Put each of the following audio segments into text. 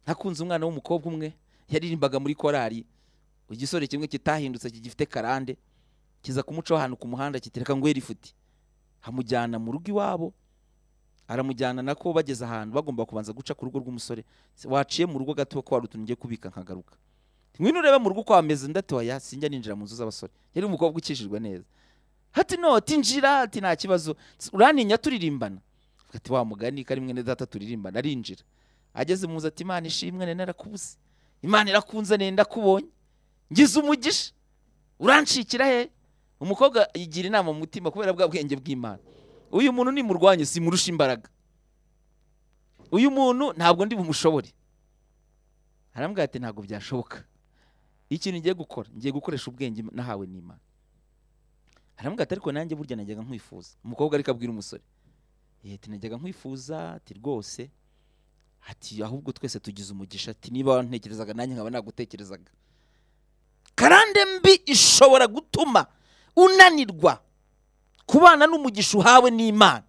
nakunze umwana w'umukobwa umwe yaririmbaga muri korari igisore kimwe kitahindutse kigifite karande kiza kumucaho ahantu ku muhanda kitireka ngo futi amujyana mu rugo iwabo aramujyana nako bageze ahantu bagomba kubanza guca ku rugo rw'umusore waciye mu rugo gato ko hari utuntu ugiye kubika nkagaruka ngwino urebe mu rugo uko hameze ndatoya sinjya ninjira mu nzu z'abasore yari umukobwa ukishijwe neza hati noti njira hati nta kibazo uraninya turirimbana ati wa mugani ko ari mwene data turirimbana arinjira ageze mu nzu ati imana ishimwe nene narakubuze imana irakunze nenda kubonye ngize umugisha uranshikira he umukobwa yigira inama mu mutima kubera bwa bwenge bw'imana uyu muntu nimurwanye simurusha imbaraga uyu muntu ntabwo ndi bumushobore arambwira ati ntabwo byashoboka ikintu ngiye gukora ngiye gukoresha ubwenge nahawe n'imana arambwira ati ariko nanjye burya najyaga nkwifuza umukobwa ariko abwira umusore ati najyaga nkwifuza ati rwose ati ahubwo twese tugize umugisha ati niba wantekerezaga nanjye nkaba nagutekerezaga karande mbi ishobora gutuma unanirwa kubana n'umugisha uhawe n'imana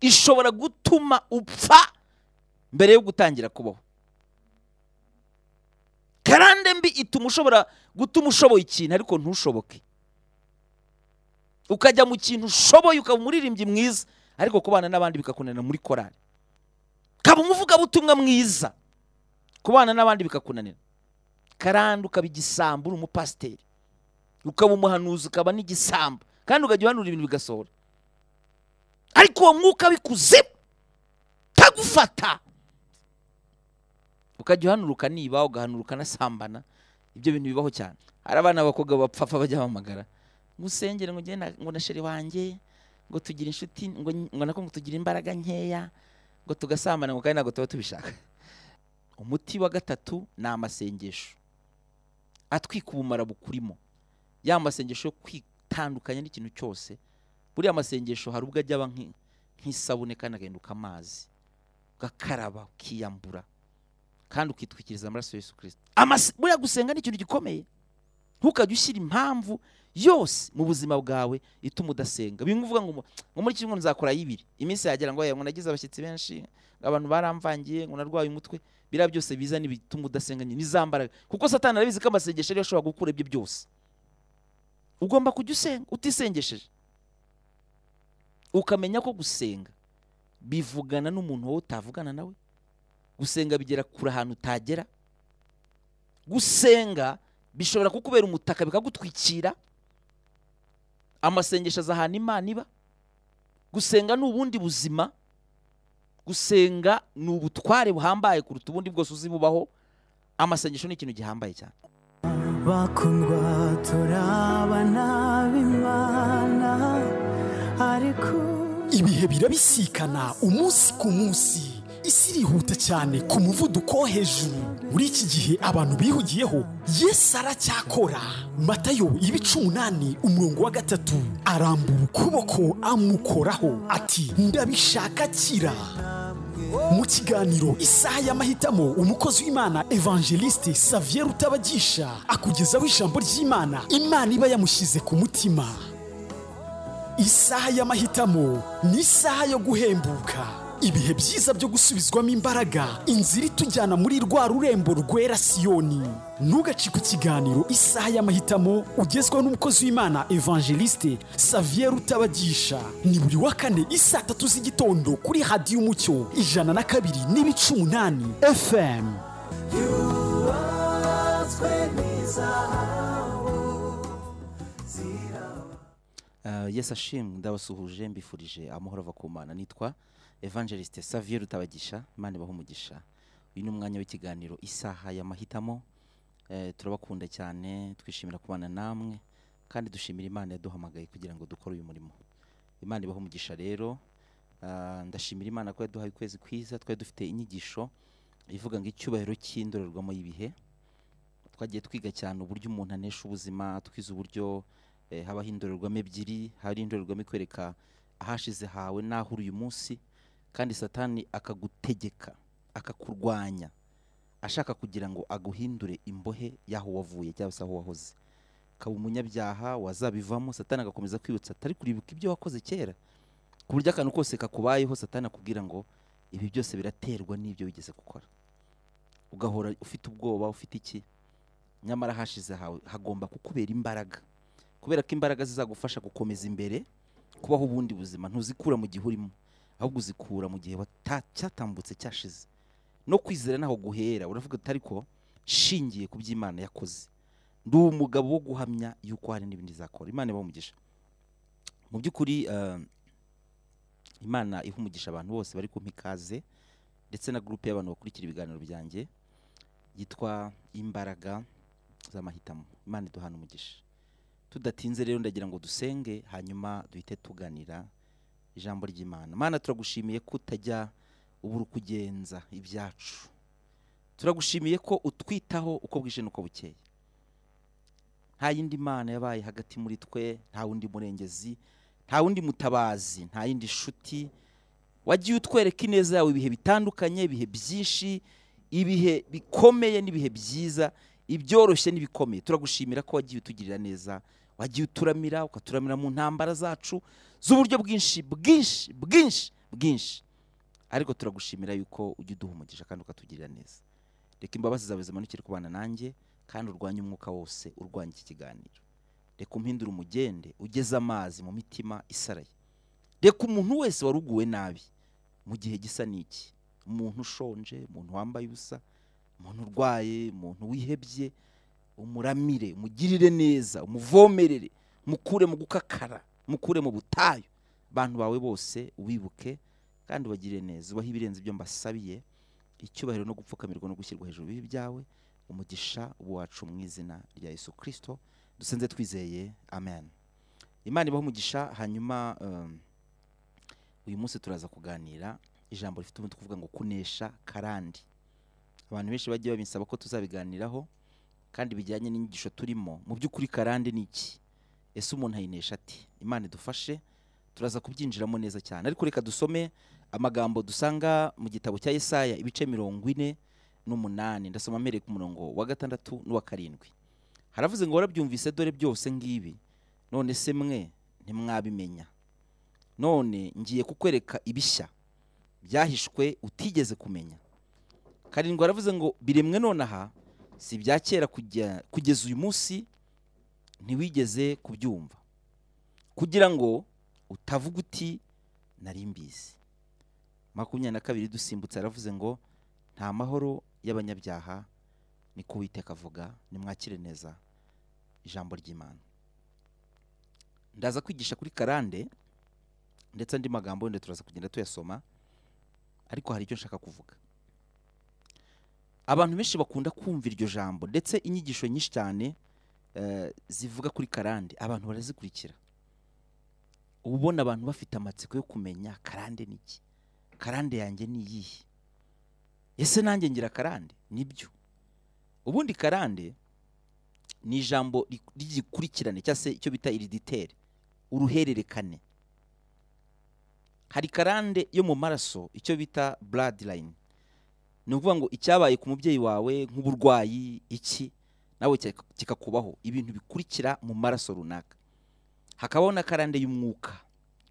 ishobora gutuma upfa mbere yo gutangira kubaho karande mbi ituma ushobora gutuma ushoboye ikintu ariko ntushoboke ukajya mu kintu ushoboye ukaba umuririmbyi mwiza ariko kubana n'abandi bikakunanira muri korari ukaba umuvugabutumwa mwiza kubana n'abandi bikakunanira karande ukaba igisambu uri umupasiteri ukaba umuhanuzi ukaba n'igisambu kandi ukajya uhanura ibintu bigasohora ariko uwo mwuka w'ikuzimu utagufata ukajya uhanuruka niba ugahanuruka nasambana ibyo bintu bibaho cyane hari abana b'abakobwa bapfafa bajya bahamagara ngo usengere ngo ugende ngo na sheri wanjye ngo tugire inshuti ngo nako ngo tugire imbaraga nkeya ngo tugasambana ngo kandi ntabwo tuba tubishaka umuti wa gatatu ni amasengesho atwika ubumara bukurimo ya masengesho yo kwitandukanya n'ikintu cyose buriya amasengesho hari ubwo ajya aba nk'isabune kandi agahinduka amazi ugakaraba ukiyambura kandi ukitwikiriza amaraso Yesu kirisita buriya gusenga ni ikintu gikomeye ntukajya ushyira impamvu yose mu buzima bwawe ituma udasenga bimwe uvuga ngo muri kimwe nzakora y'ibiri iminsi yagera ngo ngo nagize abashyitsi benshi abantu baramvangiye ngo narwaye umutwe biriya byose biza n'ibituma udasenga ntizambaraga kuko satani arabizi ko amasengesho ariyo ashobora gukura ibyo byose ugomba kujya usenga utisengesheje ukamenya ko gusenga bivugana n'umuntu wowe utavugana nawe gusenga bigera kure ahantu utagera gusenga bishobora kukubera umutaka bikagutwikira amasengesho aza ahantu imana iba gusenga ni ubundi buzima gusenga ni ubutware buhambaye kuruta ubundi bwose uzi bubaho amasengesho ni ikintu gihambaye cyane bakundwa turabana b'imana ariko ibihe birabisikana umunsi ku munsi isi irihuta cyane ku muvuduko wo hejuru muri iki gihe abantu bihugiyeho yesu aracyakora matayo ibice umunani umurongo wa gatatu arambura ukuboko amukoraho ati ndabishaka kira mu kiganiro isaha y'amahitamo umukozi w'imana evangeliste savier utabagisha akugezaho ijambo ry'imana imana iba yamushyize ku mutima isaha y'amahitamo ni isaha yo guhembuka ibihe byiza byo gusubizwamo imbaraga inzira itujyana muri rwa rurembo rwera siyoni ntugacike ikiganiro isaha y'amahitamo ugezwaho n'umukozi w'imana evangeliste savier utabagisha ni buri wa kane isaa tatu z'igitondo kuri hadiyo umucyo ijana na kabiri n'ibice umunani fm yesi ashimwe ndabasuhuje mbifurije amahoro ava ku mana nitwa evangeliste saviye rutabagisha imana ibaho umugisha uyu ni umwanya w'ikiganiro isaha y'amahitamo turabakunda cyane twishimira kubana namwe kandi dushimira imana yaduhamagaye kugira ngo dukore uyu murimo imana ibaho umugisha rero ndashimira imana ko yaduhaye ukwezi kwiza twari dufite inyigisho ivuga ngo icyubahiro cy'indorerwamo y'ibihe twagiye twiga cyane uburyo umuntu anesha ubuzima twize uburyo habaho indorerwamo ebyiri hari indorerwamo ikwereka ahashize hawe n'aho uri uyu munsi kandi satani akagutegeka akakurwanya ashaka kugira ngo aguhindure imbohe y'aho wavuye cyangwa se aho wahoze ukaba umunyabyaha wazabivamo satani agakomeza kwibutsa atari kuribuka ibyo wakoze kera ku buryo akantu kose kakubayeho satani akubwira ngo ibi byose biraterwa n'ibyo wigeze gukora ugahora ufite ubwoba ufite iki nyamara hashize hawe hagomba kukubera imbaraga kubera ko imbaraga zizagufasha gukomeza imbere kubaho ubundi buzima ntuzikura mu gihe urimo ahubwo uzikura mu gihe wata- cyatambutse cyashize no kwizera ntaho guhera uravuga uti ariko shingiye ku byo Imana yakoze ndi umugabo wo guhamya yuko hari n'ibindi izakora imana ibaha umugisha mu by'ukuri eh, imana iha umugisha abantu bose bari kumpa ikaze ndetse na gurupe y'abantu bakurikira ibiganiro byanjye yitwa imbaraga z'amahitamo imana iduhana umugisha tudatinze rero ndagira ngo dusenge hanyuma duhite tuganira ijambo ry'imana mana turagushimiye ko utajya ubura uko ugenza ibyacu turagushimiye ko utwitaho uko bwije n'uko bukeye nta yindi mana yabaye hagati muri twe nta wundi murengezi nta wundi mutabazi nta yindi nshuti wagiye utwereka ineza yawe ibihe bitandukanye ibihe byinshi ibihe bikomeye n'ibihe byiza ibyoroshye n'ibikomeye turagushimira ko wagiye utugirira neza wagiye uturamira ukaturamira mu ntambara zacu z'uburyo bwinshi bwinshi bwinshi bwinshi ariko turagushimira yuko ujya uduha umugisha kandi ukatugirira neza reka imbabazi zawe zimanukire kubana nanjye kandi urwanye umwuka wose urwanya iki kiganiro reka umpindure umugende ugeze amazi mu mitima isaraye reka umuntu wese waruguwe nabi mu gihe gisa n'iki umuntu ushonje umuntu wambaye ubusa umuntu urwaye umuntu wihebye umuramire umugirire neza umuvomerere mukure mu gukakara mukure mu butayu abantu bawe bose wibuke kandi ubagirire neza ubahe ibirenze ibyo mbasabiye icyubahiro no gupfukamirwa no gushyirwa hejuru y'ibibi byawe umugisha ubu wacu mu izina rya yesu kirisito dusenze twizeye amen imana ibaho umugisha hanyuma um, uyu munsi turaza kuganira ijambo rifite umutwe uvuga ngo kunesha karandi abantu benshi bagiye babinsaba ko tuzabiganiraho kandi bijyanye n'inyigisho turimo mu by'ukuri karande ni iki ese umuntu ayinesha ati imana idufashe turaza kubyinjiramo neza cyane ariko reka dusome amagambo dusanga mu gitabo cya Yesaya ibice mirongo ine n'umunani ndasoma mpereye ku murongo wa gatandatu n'uwa karindwi haravuze ngo warabyumvise dore byose ngibi none se mwe ntimwabimenya none ngiye kukwereka ibishya byahishwe utigeze kumenya karindwi waravuze ngo biremwe nonaha si ibya kera kujya- kugeza uyu munsi ntiwigeze kubyumva kugira ngo utavuga uti nari mbizi makumyabiri na kabiri dusimbutse yaravuze ngo nta mahoro y'abanyabyaha ni ko uwiteka avuga nimwakire neza ijambo ry'imana ndaza kwigisha kuri karande ndetse andi magambo wenda turaza kugenda tuyasoma ariko hari icyo nshaka kuvuga abantu benshi bakunda kumva iryo jambo ndetse inyigisho nyinshi cyane eh, zivuga kuri karande abantu barazikurikira uba ubona abantu bafite amatsiko yo kumenya karande ni iki karande yanjye ni iyihe ese nanjye ngira karande nibyo ubundi karande ni ijambo ri- ry'igikurikirane cyangwa se icyo bita iriditere uruhererekane hari karande yo mu maraso icyo bita bloodline ni ukuvuga ngo icyabaye ku mubyeyi wawe nk'uburwayi iki nawe kika- kikakubaho ibintu bikurikira mu maraso runaka hakabaho na karande y'umwuka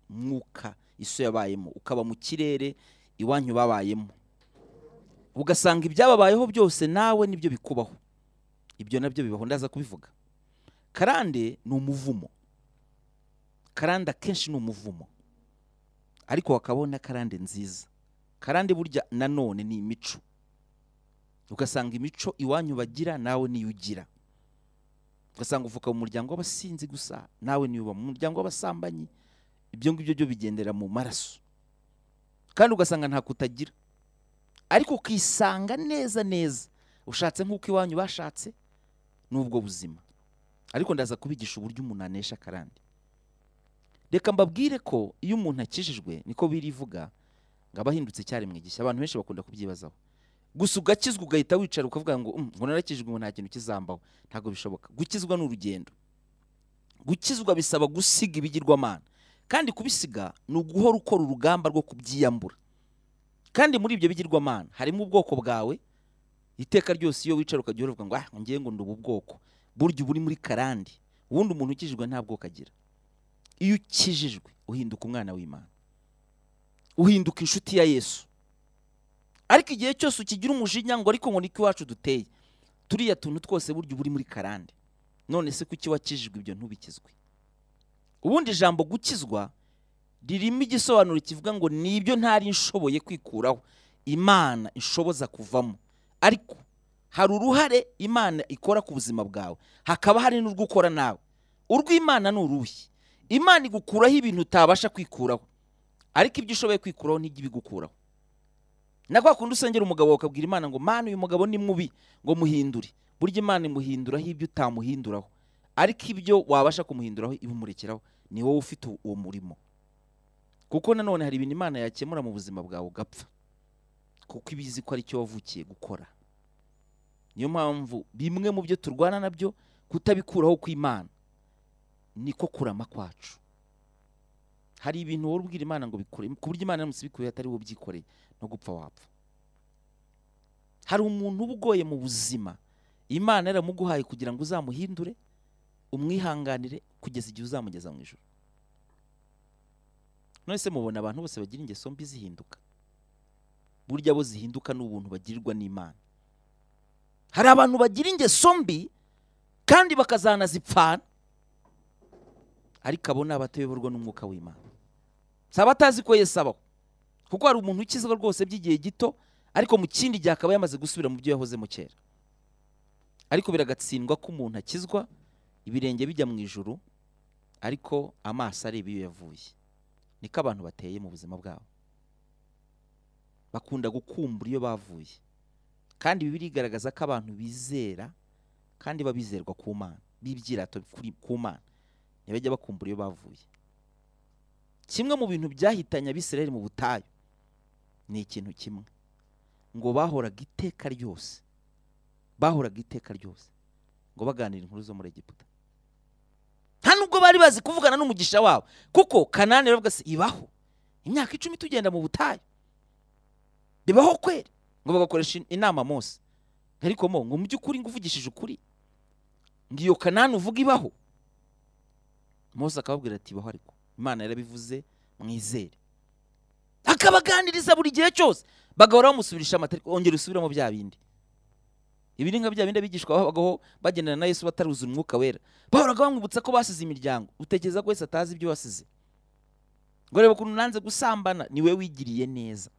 umwuka iso yabayemo ukaba mu kirere iwanyu babayemo ugasanga ibyababayeho byose nawe nibyo bikubaho ibyo nabyo bibaho ndaza kubivuga karande ni umuvumo karande akenshi ni umuvumo ariko hakabaho na karande nziza karande burya nanone ni imico ugasanga imico iwanyu bagira nawe niyo ugira ugasanga uvuka mu muryango w'abasinzi gusa nawe niyo uba mu muryango w'abasambanyi ibyo ngibyo byo bigendera mu maraso kandi ugasanga ntako utagira ariko ukisanga neza neza ushatse nk'uko iwanyu bashatse n'ubwo buzima ariko ndaza kubigisha uburyo umuntu anesha karande reka mbabwire ko iyo umuntu akijijwe niko birivuga ngo aba ahindutse icyaremwe gishya abantu benshi bakunda kubyibazaho gusa ugakizwa ugahita wicara ukavuga ngo "Mm, ngo narakijwe ngo nta kintu kizambaho ntabwo bishoboka gukizwa ni urugendo gukizwa bisaba gusiga ibigirwamana kandi kubisiga ni uguhora ukora urugamba rwo kubyiyambura kandi muri ibyo bigirwamana harimo ubwoko bwawe iteka ryose iyo wicara ukajya uvuga ngo ah ngiye ngo ndi ubu bwoko burya uba uri muri karande ubundi umuntu ukijijwe nta bwoko agira iyo ukijijwe uhinduka umwana w'imana uhinduka inshuti ya yesu ariko igihe cyose ukigira umujinya ngo ariko ngo niko iwacu duteye turiya tuntu twose burya uba uri muri karande none se kuki wakijijwe ibyo ntubikizwe ubundi ijambo gukizwa ririmo igisobanuro kivuga ngo nibyo ntari nshoboye kwikuraho imana inshoboza kuvamo ariko hari uruhare imana ikora ku buzima bwawe hakaba hari n'urwo ukora nawe urw'imana ni uruhi imana igukuraho ibintu utabasha kwikuraho ariko ibyo ushoboye kwikuraho nijya ibigukuraho na kwa kundi usengera umugabo ukabwira imana ngo mana uyu mugabo ni mubi ngo muhindure burya imana imuhinduraho ibyo utamuhinduraho ariko ibyo wabasha kumuhinduraho ibimurekeraho ni wowe ufite uwo murimo kuko nanone hari ibintu imana yakemura mu buzima bwawe ugapfa kuko iba izi ko aricyo wavukiye gukora niyo mpamvu bimwe mu byo turwana nabyo kutabikuraho kw'imana niko kurama kwacu hari ibintu wowe ubwira imana ngo bikore ku buryo imana iramutse ibikuye atari wowe ubyikoreye no gupfa wapfa hari umuntu uba ugoye mu buzima imana yaramuguhaye kugira ngo uzamuhindure umwihanganire kugeza igihe uzamugeza mu ijoro none se mubona abantu bose bagira ingeso mbi zihinduka burya bo zihinduka ni ubuntu bagirirwa n'imana hari abantu bagira ingeso mbi kandi bakazanazipfana ariko abo ni abatayoborwa n'umwuka w'imana si abatazi ko yesu abaho kuko hari umuntu ukizwa rwose by'igihe gito ariko mu kindi gihe akaba yamaze gusubira mu byo yahozemo kera ariko biragatsindwa ko umuntu akizwa ibirenge bijya mu ijuru ariko amaso areba iyo yavuye niko abantu bateye mu buzima bwabo bakunda gukumbura iyo bavuye kandi ibi birigaragaza ko abantu bizera kandi babizerwa ku mana b'ibyirato kuri- ku mana ntibajya bakumbura iyo bavuye kimwe mu bintu byahitanye abisirayeli mu butayu ni ikintu kimwe ngo bahoraga iteka ryose bahoraga iteka ryose ngo baganira inkuru zo muri egiputa nta nubwo bari bazi kuvugana n'umugisha wabo kuko kanani yaravuga se ibaho imyaka icumi tugenda mu butayu bibaho kweri ngo bagakoresha in- inama mose ariko mo ngo mu by'ukuri nguvugishije ukuri ngo iyo kanani uvuga ibaho mose akababwira ati baho ariko imana yarabivuze mwizere akabaganiriza buri gihe cyose bagahora bamusubirisha amatariki ongera usubiramo bya bindi ibi ni nka bya bindi abigishwa babagaho bagendana na yesu bataruzuza umwuka wera bahoraga bamwibutsa ko basize imiryango utekereza ko yesu atazi ibyo basize ngo reba ukuntu nanze gusambana ni we wigiriye neza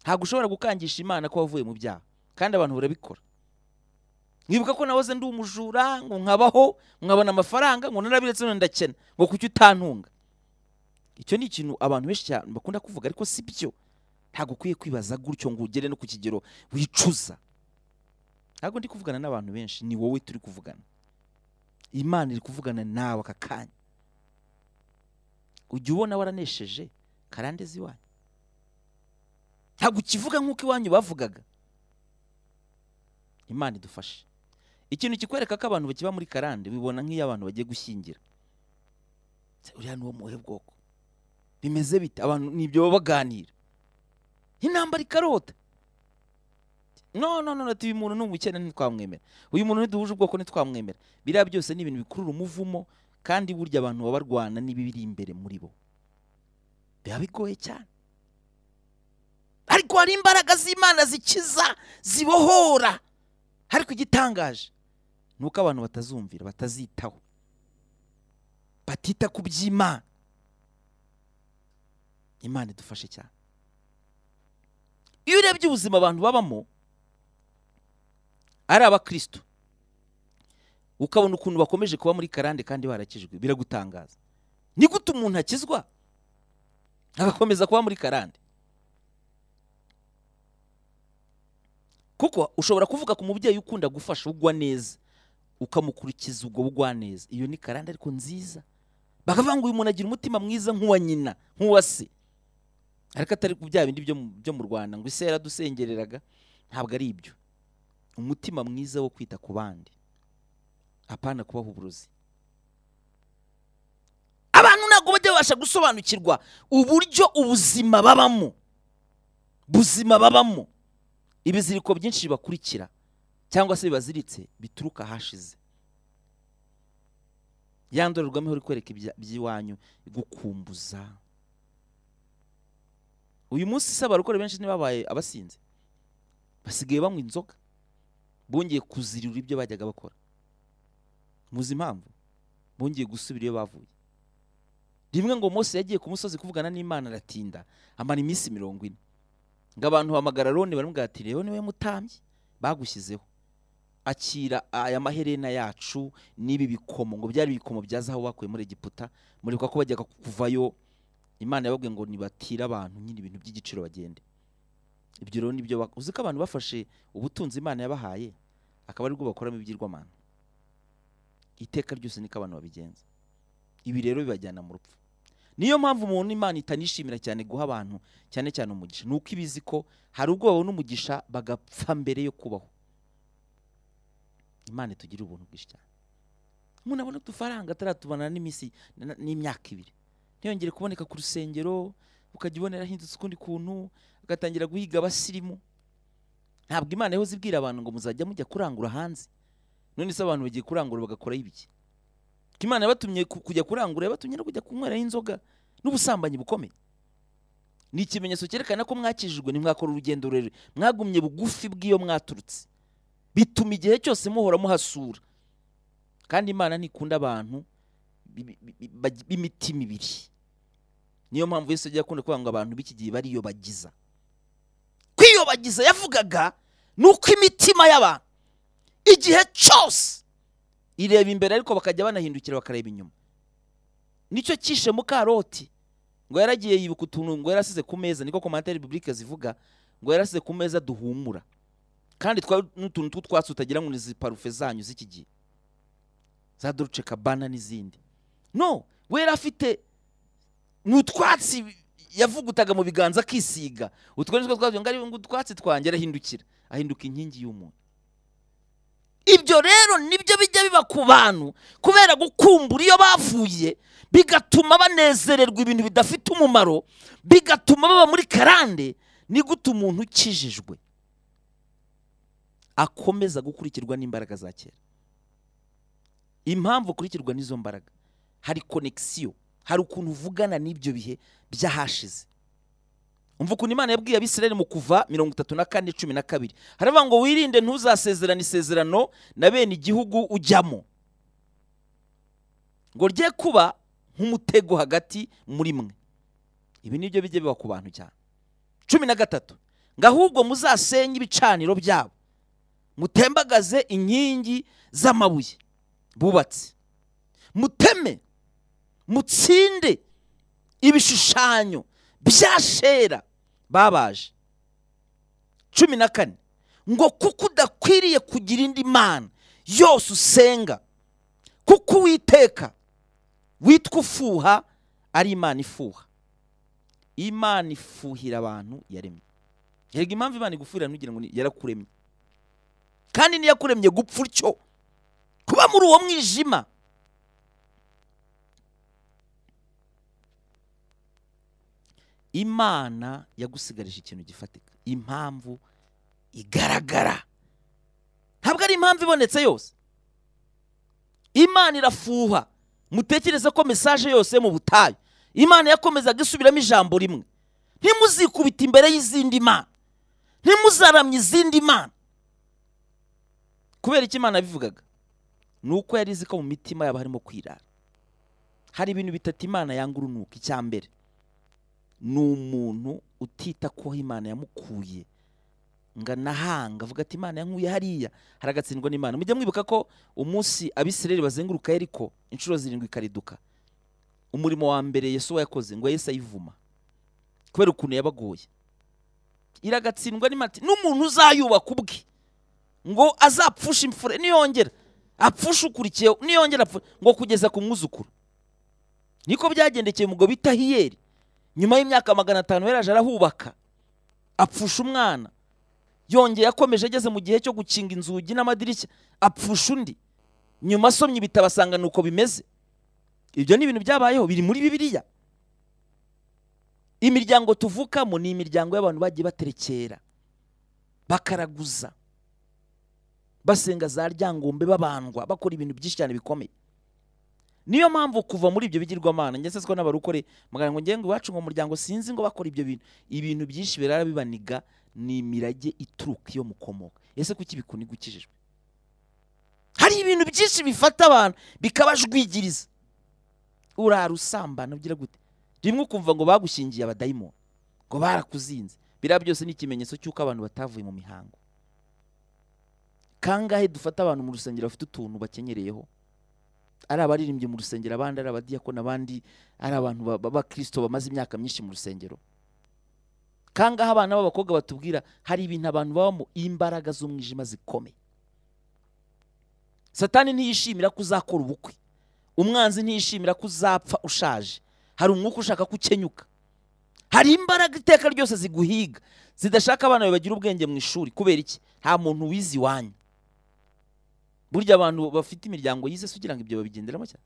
ntabwo ushobora gukangisha imana ko wavuye mu byaha kandi abantu barabikora mwibuka ko nahoze ndi umujura ngo nkabaho nkabona amafaranga ngo narabiretse none ndakena ngo kuki utantunga icyo ni ikintu abantu benshi cyane bakunda kuvuga ariko si byo ntabwo ukwiye kwibaza gutyo ngo ugere no ku kigero wicuza ntabwo ndi kuvugana n'abantu benshi ni wowe turi kuvugana imana iri kuvugana nawe aka kanya ujya ubona waranesheje karandezi iwanyu ntabwo ukivuga nk'uko iwanyu bavugaga imana idufashe ikintu kikwereka ko abantu bakiba muri karande bibona nk'iyo abantu bagiye gushyingira Se, uriya ni uwo muhe bwoko bimeze bite abantu nibyo baba baganira intambara ikarota no no no ati uyu muntu ni umukene ntitwamwemera uyu muntu ntiduhuje ubwoko ntitwamwemera biriya byose ni ibintu bikurura umuvumo kandi burya abantu baba barwana n'ibiri imbere muri bo biba bigoye cyane ariko hari imbaraga z'imana zikiza zibohora ariko igitangaje ni uko abantu batazumvira batazitaho batita ku by'imana imana idufashe cyane iyo urebye ubuzima abantu babamo ari abakristo ukabona ukuntu bakomeje kuba muri karande kandi barakijwe biragutangaza ni gute umuntu akizwa agakomeza kuba muri karande kuko ushobora kuvuga ku mubyeyi ukunda gufasha ugwa neza ukamukurikiza ubwo bugwa neza iyo ni karande ariko nziza bakavuga ngo uyu muntu agira umutima mwiza nk'uwa nyina nk'uwa se ariko atari ku bya bindi byo mu- byo mu rwanda ngo ise yaradusengereraga ntabwo ari ibyo umutima mwiza wo kwita ku bandi apana kubaha uburozi abantu ntabwo bajya babasha gusobanukirwa uburyo ubuzima babamo buzima babamo ibiziriko byinshi bibakurikira cyangwa se bibaziritse bituruka ahashize ya ndorerwamo ihora ikwereka ibya- iby'iwanyu igukumbuza uyu munsi se abarokore benshi ntibabaye abasinzi basigaye banywa inzoga bongeye kuzirura ibyo bajyaga bakora muzi impamvu bongeye gusubira iyo bavuye rimwe ngo Mose yagiye ku musozi kuvugana n'imana aratinda amara iminsi mirongo ine ngo abantu hamagara roni baramubwira ati rero niwe mutambyi bagushyizeho akira aya maherena yacu n'ibi bikomo ngo byari ibikomo bya zahabu bakuye muri egiputa mureka ko bajyaga kuvayo imana yababwiye ngo nibatire abantu nyine ibintu by'igiciro bagende ibyo rero nibyo bak- uzi ko abantu bafashe ubutunzi imana yabahaye akaba aribwo bakoramo ibyirwamana iteka ryose niko abantu babigenza ibi rero bibajyana mu rupfu niyo mpamvu umuntu imana itanishimira cyane guha abantu cyane cyane umugisha ni uko iba izi ko hari ubwo babona umugisha bagapfa mbere yo kubaho imana itugirira ubuntu bwinshi cyane umuntu abona udufaranga ataratubona n'iminsi na- n'imyaka ibiri ntiyongere kuboneka ku rusengero ukajya ubonera ahindutse ukundi kuntu agatangira guhiga abasirimu ntabwo imana yahoze ibwira abantu ngo muzajya mujya kurangura hanze none se abantu bagiye kurangura bagakoraho ibiki ko imana yabatumye ku- kujya kurangura yabatumye no kujya kunyweraho inzoga n'ubusambanyi bukomeye ni ikimenyetso cyerekana ko mwakijijwe ntimwakora urugendo rurerure mwagumye bugufi bw'iyo mwaturutse bituma igihe cyose muhora muhasura kandi imana ntikunda abantu bi- bi- bi- bagi- b'imitima ibiri niyo mpamvu yesu yagiye akunda kuvuga ngo abantu b'iki gihe bariyobagiza kwiyobagiza yavugaga ni uko imitima y'abantu igihe cyose ireba imbere ariko bakajya banahindukira bakareba inyuma nicyo cyishe mukaroti ngo yaragiye yibuka utuntu ngo yarasize ku meza niko komantere biburike zivuga ngo yarasize ku meza duhumura kandi twari n'utuntu tw'utwatsi utagira ngo ni izi parufe zanyu z'iki gihe za doruce kabana n'izindi no we yari afite ni utwatsi yavugutaga mu biganza akisiga utwo ni two twabyo ngo ari ngo utwatsi twanjye arahindukira ahinduka inkingi y'umuntu ibyo rero nibyo bijya biba ku bantu kubera gukumbura iyo bavuye bigatuma banezererwa ibintu bidafite umumaro bigatuma baba muri karande ni gute umuntu ukijijwe akomeza gukurikirwa n'imbaraga za kera impamvu ukurikirwa n'izo mbaraga hari konegisiyo hari ukuntu uvugana n'ibyo bihe by'ahashize umva ukuntu imana yabwiye abisirayeli mu kuva mirongo itatu na kane cumi na kabiri haravuga ngo wirinde ntuzasezerane isezerano na bene igihugu ujyamo ngo rye kuba nk'umutego hagati muri mwe ibi ni byo bijya biba ku bantu cyane cumi na gatatu ngo ahubwo muzasenye ibicaniro byabo mutembagaze inkingi z'amabuye bubatse muteme mutsinde ibishushanyo bya shera babaje cumi na kane ngo kuko udakwiriye kugira indi mana yose usenga kuko uwiteka witwa ufuha ari imana ifuha imana ifuhira abantu yaremye yega impamvu imana igufuhira ntugira ngo ni- yarakuremye kandi ntiyakuremye gupfa utyo kuba muri uwo mwijima imana yagusigarije ikintu gifatika impamvu igaragara ntabwo ari impamvu ibonetse yose imana irafuha mutekereze ko mesaje yose yo mu butayu imana yakomezaga isubiramo ijambo rimwe ntimuzikubite imbere y'izindi mana ntimuzaramye izindi mana kubera icyo imana yabivugaga ni uko yari izi ko mu mitima yabo harimo kwirara hari ibintu bitatu imana yanga urunuka icya mbere ni umuntu utita ku aho imana yamukuye ngo anahanga avuga ati imana yankuye hariya haragatsindwa n'imana mujya mwibuka ko umunsi abisirayeli bazenguruka yeriko inshuro zirindwi ikariduka umurimo wa mbere yesuwa yakoze ngo yahise ayivuma kubera ukuntu yabagoye iragatsindwa n'imana ati, n'umuntu uzayubaka ubwe ngo azapfushe imfura niyongera apfushe ukurikiyeho niyongera apfu ngo kugeza ku mwuzukuru niko byagendekeye umugabo bita hiyeri nyuma y'imyaka magana atanu yaraje arahubaka apfusha umwana yongeye akomeje ageze mu gihe cyo gukinga inzugi n'amadirishya apfusha undi nyuma asomye ibitabo asanga ni uko bimeze ibyo ni ibintu byabayeho biri muri bibiliya imiryango tuvukamo ni imiryango y'abantu bagiye baterekera bakaraguza basenga za ryangombe babandwa bakora ibintu byinshi cyane bikomeye niyo mpamvu kuva muri ibyo bigirwamana ngeze siko n'abarukore muganga ngo ngengo iwacu ngo muryango sinzi ngo bakora ibyo bintu ibintu byinshi birara bibaniga ni imirage ituruka iyo mukomoka ese kuki bikuniga ukijijwe hari ibintu byinshi bifata abantu bikabajwigiriza urara usambana ugira gute rimwe ukumva ngo bagushingiye abadayimoni ngo barakuzinze biriya byose ni ikimenyetso cy'uko abantu batavuye mu mihango kangahe dufata abantu mu rusengero bafite utuntu bakenyereyeho ari abaririmbyi mu rusengero abandi ari abadiyakoni abandi ari abantu ba- b'abakirisito bamaze imyaka myinshi mu rusengero kangahe abana b'abakobwa batubwira hari ibintu abantu babamo imbaraga z'umwijima zikomeye satani ntiyishimira ko uzakora ubukwe umwanzi ntiyishimira ko uzapfa ushaje hari umwuka ushaka ko ukenyuka hari imbaraga iteka ryose ziguhiga zidashaka abana bawe bagira ubwenge mu ishuri kubera iki nta muntu wize iwanyu burya abantu bafite imiryango yize se ugira ngo ibyo babigenderamo cyane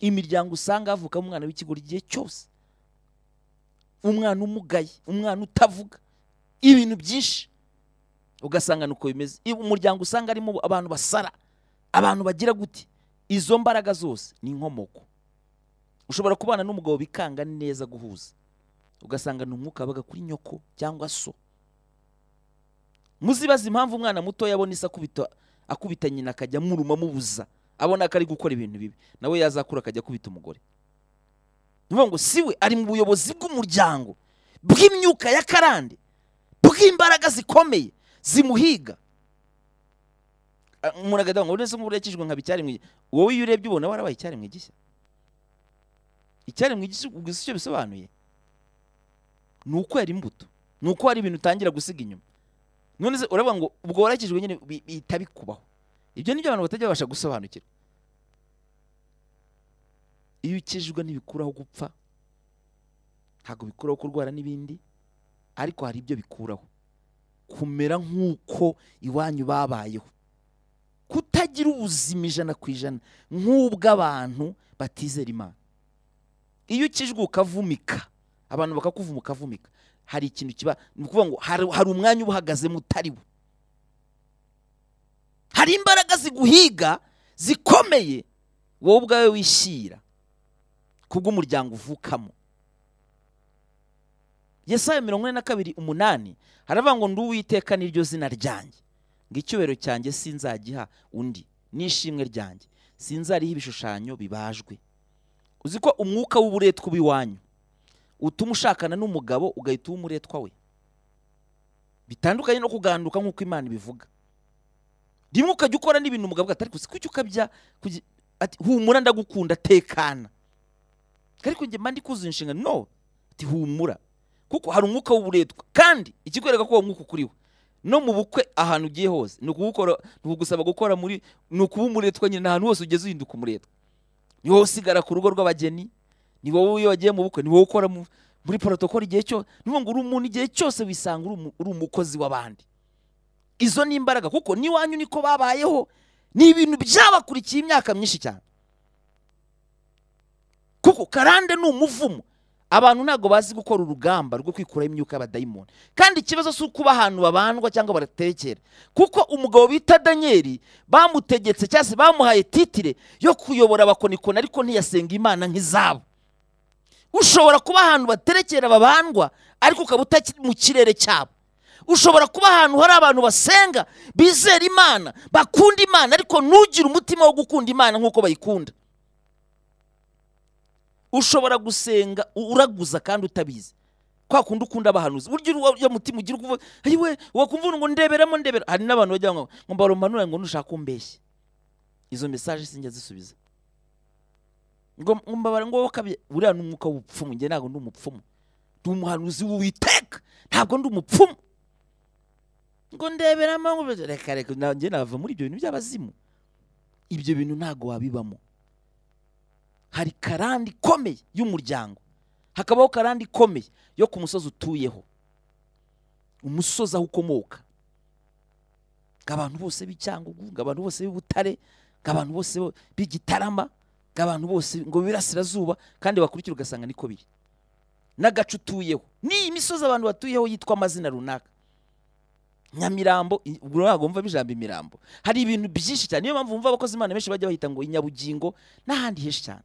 imiryango usanga havukamo umwana w'ikigori igihe cyose umwana umugaye umwana utavuga ibintu byinshi ugasanga ni uko bimeze I- umuryango usanga harimo abantu basara abantu bagira gute izo mbaraga zose ni inkomoko ushobora kubana n'umugabo bikanga neza guhuza ugasanga ni umwuka wabaga kuri nyoko cyangwa so muzibaza impamvu umwana mutoya abona isa akubita akubita nyina akajya amuruma amubuza abona ko ari gukora ibintu bibi nawe yazakura akajya akubita umugore ni ukuvuga ngo si we ari mu buyobozi bw'umuryango bw'imyuka ya karande bw'imbaraga zikomeye zimuhiga Ah, umuntu agahita ngo nese nk'ubu yakijwe nkaba icyari mu igihe wowe iyo urebye ubona warabaye icyari mu igishya icyari mu igishya ubwo icyo bisobanuye ni ukwera imbuto ni uko hari ibintu utangira gusiga inyuma none se uravuga ngo ubwo warakijwe nyine bi- bihita bikubaho ibyo nibyo abantu batajya babasha gusobanukirwa iyo ukijwe ntibikuraho gupfa ntabwo bikuraho kurwara n'ibindi ariko hari ibyo bikuraho kumera nk'uko iwanyu babayeho kutagira ubuzima ijana ku ijana nk'ubw'abantu batizera imana iyo ukijwe ukavumika abantu bakakuvuma ukavumika hari ikintu kiba ni ukuvuga ngo hari, hari umwanya uba uhagazemo utari wo hari imbaraga ziguhiga zikomeye wowe ubwawe wishyira kubw'umuryango uvukamo yesaya mirongo ine na kabiri umunani haravuga ngo ndi uwiteka niryo zina ryanjye ngo icyubahiro cyanjye sinzagiha undi n'ishimwe ryanjye sinzariha ibishushanyo bibajwe uzi ko umwuka w'uburetwa uba iwanyu utuma ushakana n'umugabo ugahita uba umuretwa we bitandukanye no kuganduka nk'uko imana ibivuga rimwe ukajya ukora n'ibintu umugabo atari kuzi kuki ukabya kugi- ati humura ndagukunda tekana ariko njye mba ndi kuzuza inshingano no ati humura kuko hari umwuka w'uburetwa kandi ikikwereka ko uwo mwuka ukuriwe no mu bukwe ahantu ugiye hose ni ukugukora ni ukugusaba gukora muri ni ukuba umuretwa nyine ahantu hose ugeze uhinduka umuretwa ni wowe usigara ku rugo rw'abageni ni wowe iyo wagiye mu bukwe ni wowe ukora mu- muri porotokoli igihe cyose ni ukuvuga ngo uri umuntu igihe cyose wisanga uri umu- uri umukozi w'abandi izo ni imbaraga kuko n'iwanyu niko babayeho ni ibintu byabakurikiye imyaka myinshi cyane kuko karande ni umuvumo abantu ntabwo bazi gukora urugamba rwo kwikuraho imyuka y'abadayimoni kandi ikibazo si uko uba ahantu babandwa cyangwa baratekera kuko umugabo bita daniyeli bamutegetse cyangwa se bamuhaye titire yo kuyobora abakonikoni ariko ntiyasenga imana nk'izabo ushobora kuba ahantu baterekera babandwa ariko ukaba utakiri mu kirere cyabo ushobora kuba ahantu hari abantu basenga bizera imana bakunda imana ariko ntugire umutima wo gukunda imana nk'uko bayikunda ushobora gusenga u- uraguza kandi utabizi kwa kundi ukunda abahanuzi burya uri- uriya mutima ugira ukuvuga ayiwe wakumva ngo ndeberamo ndebera hari n'abantu bajya ngo ngo mbaromanura ngo ntushaka kumbeshya izo mesaje sinjya zisubiza ngo ngo mbabara ngo wowe ukabye buriya ni umwuka w'ubupfumu njye ntabwo ndi umupfumu ndi umuhanuzi w'uwiteka ntabwo ndi umupfumu ngo ndeberamo ngo reka reka nanjye nava muri ibyo bintu by'abazimu ibyo bintu ntabwo wabibamo hari karande ikomeye y'umuryango hakabaho karande ikomeye yo ku musozi utuyeho umusozi aho ukomoka ngo abantu bose b'icyangugu ngo abantu bose b'ibutare ngo abantu bose bo- b'igitarama ngo abantu bose ngo birasirazuba kandi bakurikira ugasanga niko biri n'agace utuyeho n'iyi misozi abantu batuyeho yitwa amazina runaka nyamirambo i- ubwo ntabwo wumva ijambo imirambo hari ibintu byinshi cyane niyo mpamvu wumva abakozi imana benshi bajya bahita ngo inyabugingo n'ahandi henshi cyane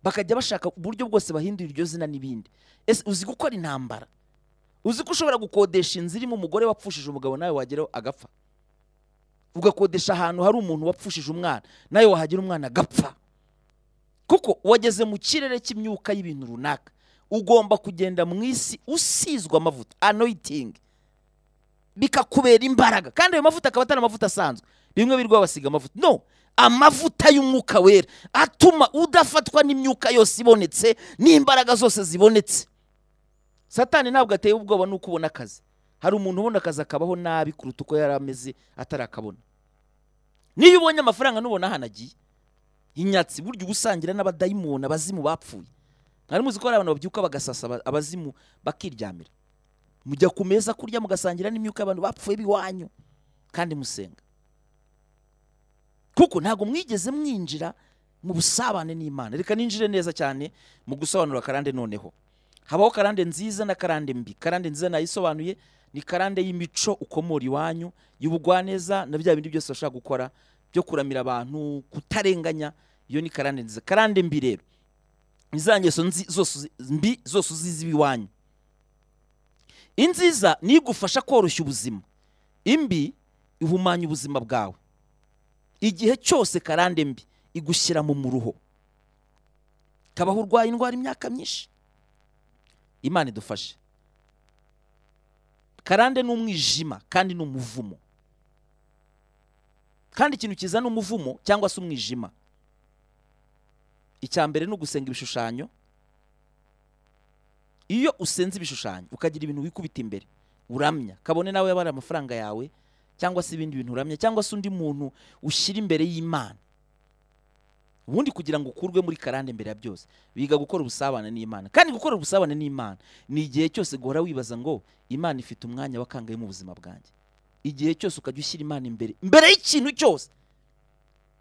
bakajya bashaka uburyo bwose bahindura iryo zina n'ibindi ese uzi gukora intambara uzi ko ushobora gukodesha inzu irimo umugore wapfushije umugabo nawe wageraho agapfa ugakodesha ahantu hari umuntu wapfushije umwana nawe wahagera umwana agapfa kuko wageze mu kirere cy'imyuka y'ibintu runaka ugomba kugenda mu isi usizwa amavuta anoyitingi bikakubera imbaraga kandi ayo mavuta akaba atari amavuta asanzwe bimwe birirwa basiga amavuta no amavuta y'umwuka wera atuma udafatwa n'imyuka yose ibonetse n'imbaraga zose zibonetse satani ntabwo ateye ubwoba nuko ubona akazi hari umuntu ubona akazi akabaho nabi kuruta uko yari ameze atarakabona niyo ubonye amafaranga nubona ahantu agiye inyatsi burya uba usangira n'abadayimoni abazimu bapfuye mwari muzi ko hari abantu babyuka bagasasa aba- abazimu bakiryamira mujya ku meza kurya mugasangira n'imyuka y'abantu bapfuye b'iwanyu kandi musenga kuko ntabwo mwigeze mwinjira mu busabane n'imana reka ninjire neza cyane mu gusobanura karande noneho habaho karande nziza na karande mbi karande nziza nayisobanuye ni karande y'imico ukomora iwanyu y'ubugwaneza na bya bindi byose bashaka gukora byo kuramira abantu kutarenganya iyo ni karande nziza karande mbi rero ni za ngeso nzi- zose uzi- mbi zose uzizi iwanyu inziza ni igufasha koroshya ubuzima imbi ihumanya ubuzima bwawe igihe cyose karande mbi igushyira mu muruho kabaho urwaye indwara imyaka myinshi imana idufashe karande ni umwijima kandi ni umuvumo kandi ikintu kiza ni umuvumo cyangwa se umwijima icya mbere ni ugusenga ibishushanyo iyo usenze ibishushanyo ukagira ibintu wikubita imbere uramya kabone nawe yabara amafaranga yawe cyangwa se ibindi bintu uramya cyangwa se undi muntu ushyira imbere y'imana ubundi kugira ngo ukurwe muri karande mbere ya byose biga gukora ubusabane n'imana kandi gukora ubusabane n'imana ni igihe cyose guhora wibaza ngo imana ifite umwanya wakangaye mu buzima bwanjye igihe cyose ukajya ushyira imana imbere mbere y'ikintu cyose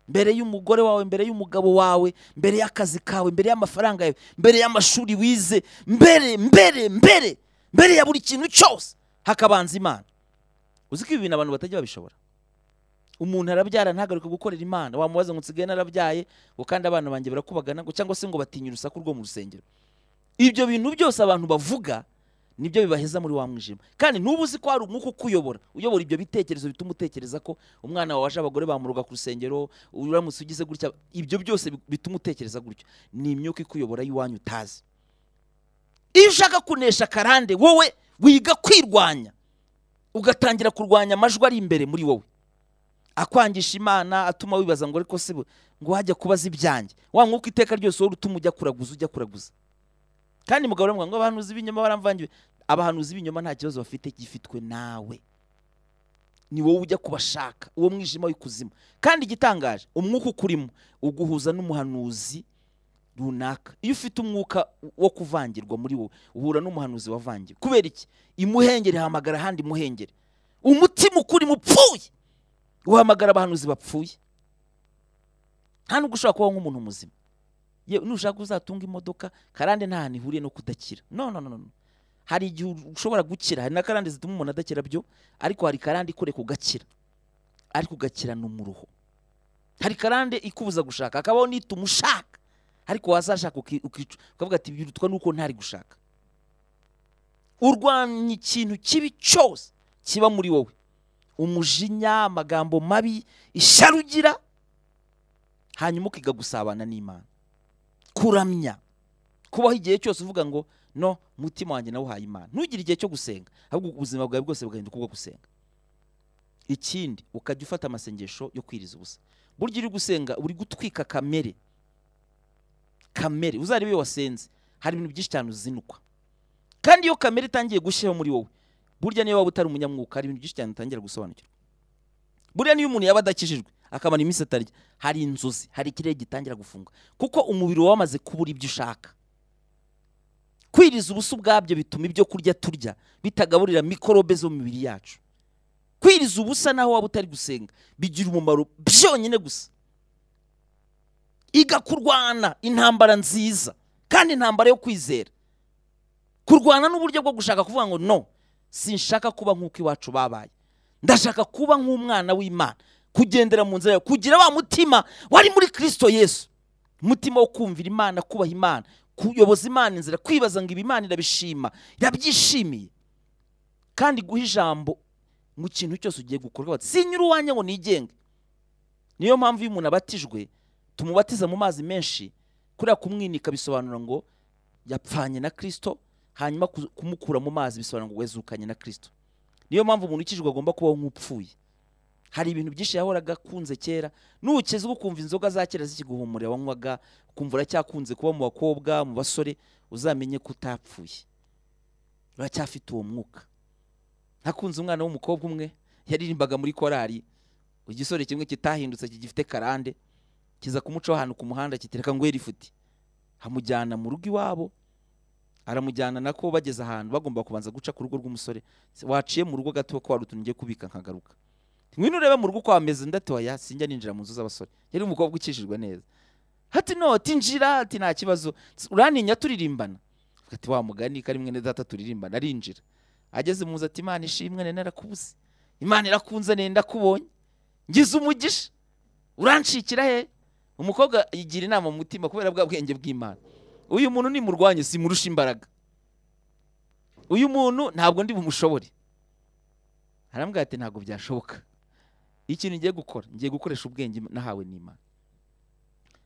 mbere y'umugore wawe mbere y'umugabo wawe mbere y'akazi kawe mbere y'amafaranga yawe mbere y'amashuri wize mbere mbere mbere mbere ya buri kintu cyose hakabanza imana uzi ko ibi bintu abantu batajya babishobora umuntu arabyara ntagaruke gukorera imana wamubaza ngo nsigaye narabyaye ngo kandi abana banjye barakubagana ngo cyangwa se ngo batinye urusaku rwo mu rusengero ibyo bintu byose abantu bavuga nibyo bibaheza muri wa mwijima kandi ntuba uzi ko hari umwuka ukuyobora uyobora ibyo bitekerezo bituma utekereza ko umwana wawe aje abagore bamuroga ku rusengero uramutse ugize gutya ibyo byose bi- bituma utekereza gutyo ni imyuka ikuyobora y'iwanyu utazi iyo ushaka kunesha karande wowe wiga kwirwanya ugatangira kurwanya amajwi ari imbere muri wowe akwangisha imana atuma wibaza ngo ariko se bu- ngo wajya kubaza ibyanjye wa mwuka iteka ryose wowe utuma ujya kuraguza ujya kuraguza kandi mugabo aravuga ngo abahanuzi b'ibinyoma baramvangiwe abahanuzi b'ibinyoma nta kibazo bafite gifitwe nawe ni wowe ujya kubashaka uwo mwijima w'ikuzimu kandi igitangaje umwuka ukurimo uguhuza n'umuhanuzi runaka iyo ufite umwuka wo kuvangirwa muri wowe uhura n'umuhanuzi wavangiwe kubera iki imuhengeri hamagara ahandi muhengeri umutima ukurimo upfuye uhamagara abahanuzi bapfuye nta nubwo ushobora kubaho nk'umuntu muzima yewe nushaka uzatunga imodoka karande nta hantu ihuriye no kudakira no no no no hari igihe ushobora gukira hari na karande zituma umuntu adakira byo ariko hari karande ikureka ugakira ariko ugakirana umuruho hari karande ikubuza gushaka hakabaho n'ituma ushaka ariko wazashaka uki- ukica ukavuga ati birutwa nuko ntari gushaka urwanya ikintu kibi cyose kiba muri wowe umujinya amagambo mabi ishyari ugira hanyuma ukiga gusabana n'imana kuramya kubaho igihe cyose uvuga ngo no mutima wanjye nawuhaye imana ntugire igihe cyo gusenga ahubwo ubuzima bwawe bwose bugahinduka ubwo gusenga ikindi ukajya ufata amasengesho yo kwiriza ubusa burya uri gusenga uri gutwika kamere kamere uzarebe iyo wasenze hari ibintu byinshi cyane uzinukwa kandi iyo kamere itangiye gushyiraho muri wowe burya niyo waba utari umunyamwuka hari ibintu byinshi cyane utangira gusobanukirwa burya niyo umuntu yaba adakijijwe akamara iminsi atarya hari inzozi hari ikirere gitangira gufunga kuko umubiri waba wamaze kubura ibyo ushaka kwiriza ubusa ubwabyo bituma ibyo kurya turya bitagaburira mikorobe zo mu mibiri yacu kwiriza ubusa naho waba utari gusenga bigira umumaro byonyine gusa iga kurwana intambara nziza kandi intambara yo kwizera kurwana n'uburyo bwo gushaka kuvuga ngo no sinshaka kuba nk'uko iwacu babaye ndashaka kuba nk'umwana w'imana kugendera mu nzira yawe kugira wa mutima wari muri kirisito yesu umutima wo kumvira imana kubaha imana kuyoboza imana inzira kwibaza ngo ibi imana irabishima irabyishimiye kandi guha ijambo mu kintu cyose ugiye gukorwa bati sinyura uwanjye ngo nigenge niyo mpamvu iyo umuntu abatijwe tumubatiza mu mazi menshi kuriya kumwinika bisobanura ngo yapfanye na kirisito hanyuma ku- kumukura mu mazi bisobanura ngo wezukanye na kirisito niyo mpamvu umuntu ukijijwe agomba kubaho nk'upfuye hari ibintu byinshi yahoraga akunze kera nukizwa ukumva inzoga za kera zikiguhumurira wanywaga ukumva uracyakunze kuba mu bakobwa mu basore uzamenye ko utapfuye uracyafite uwo mwuka nakunze umwana w'umukobwa umwe yaririmbaga muri korari igisore kimwe kitahindutse kigifite karande kiza kumucaho ahantu ku muhanda kiti reka ngwere ifuti amujyana mu rugo iwabo aramujyana nako bageze ahantu bagomba kubanza guca ku rugo rw'umusore waciye mu rugo gato ko wari utuntu ugiye kubika nkagaruka ngwino urebe mu rugo uko hameze ndatoya sinjya ninjira mu nzu z'abasore yari umukobwa ukijijwe neza hati noti njira ati nta kibazo uraninya turirimbana Avuga ati wa mugani kari mwene data turirimbana arinjira ageze mu nzu ati imana ishimwe nene narakubuze imana irakunze nene ndakubonye ngize umugisha uranshikira he umukobwa yigira inama mu mutima kubera bwa bwenge bw'imana uyu muntu nimurwanye simurusha imbaraga uyu muntu ntabwo ndi bumushobore arambwira ati ntabwo byashoboka ikintu ngiye gukora ngiye gukoresha ubwenge nahawe n'imana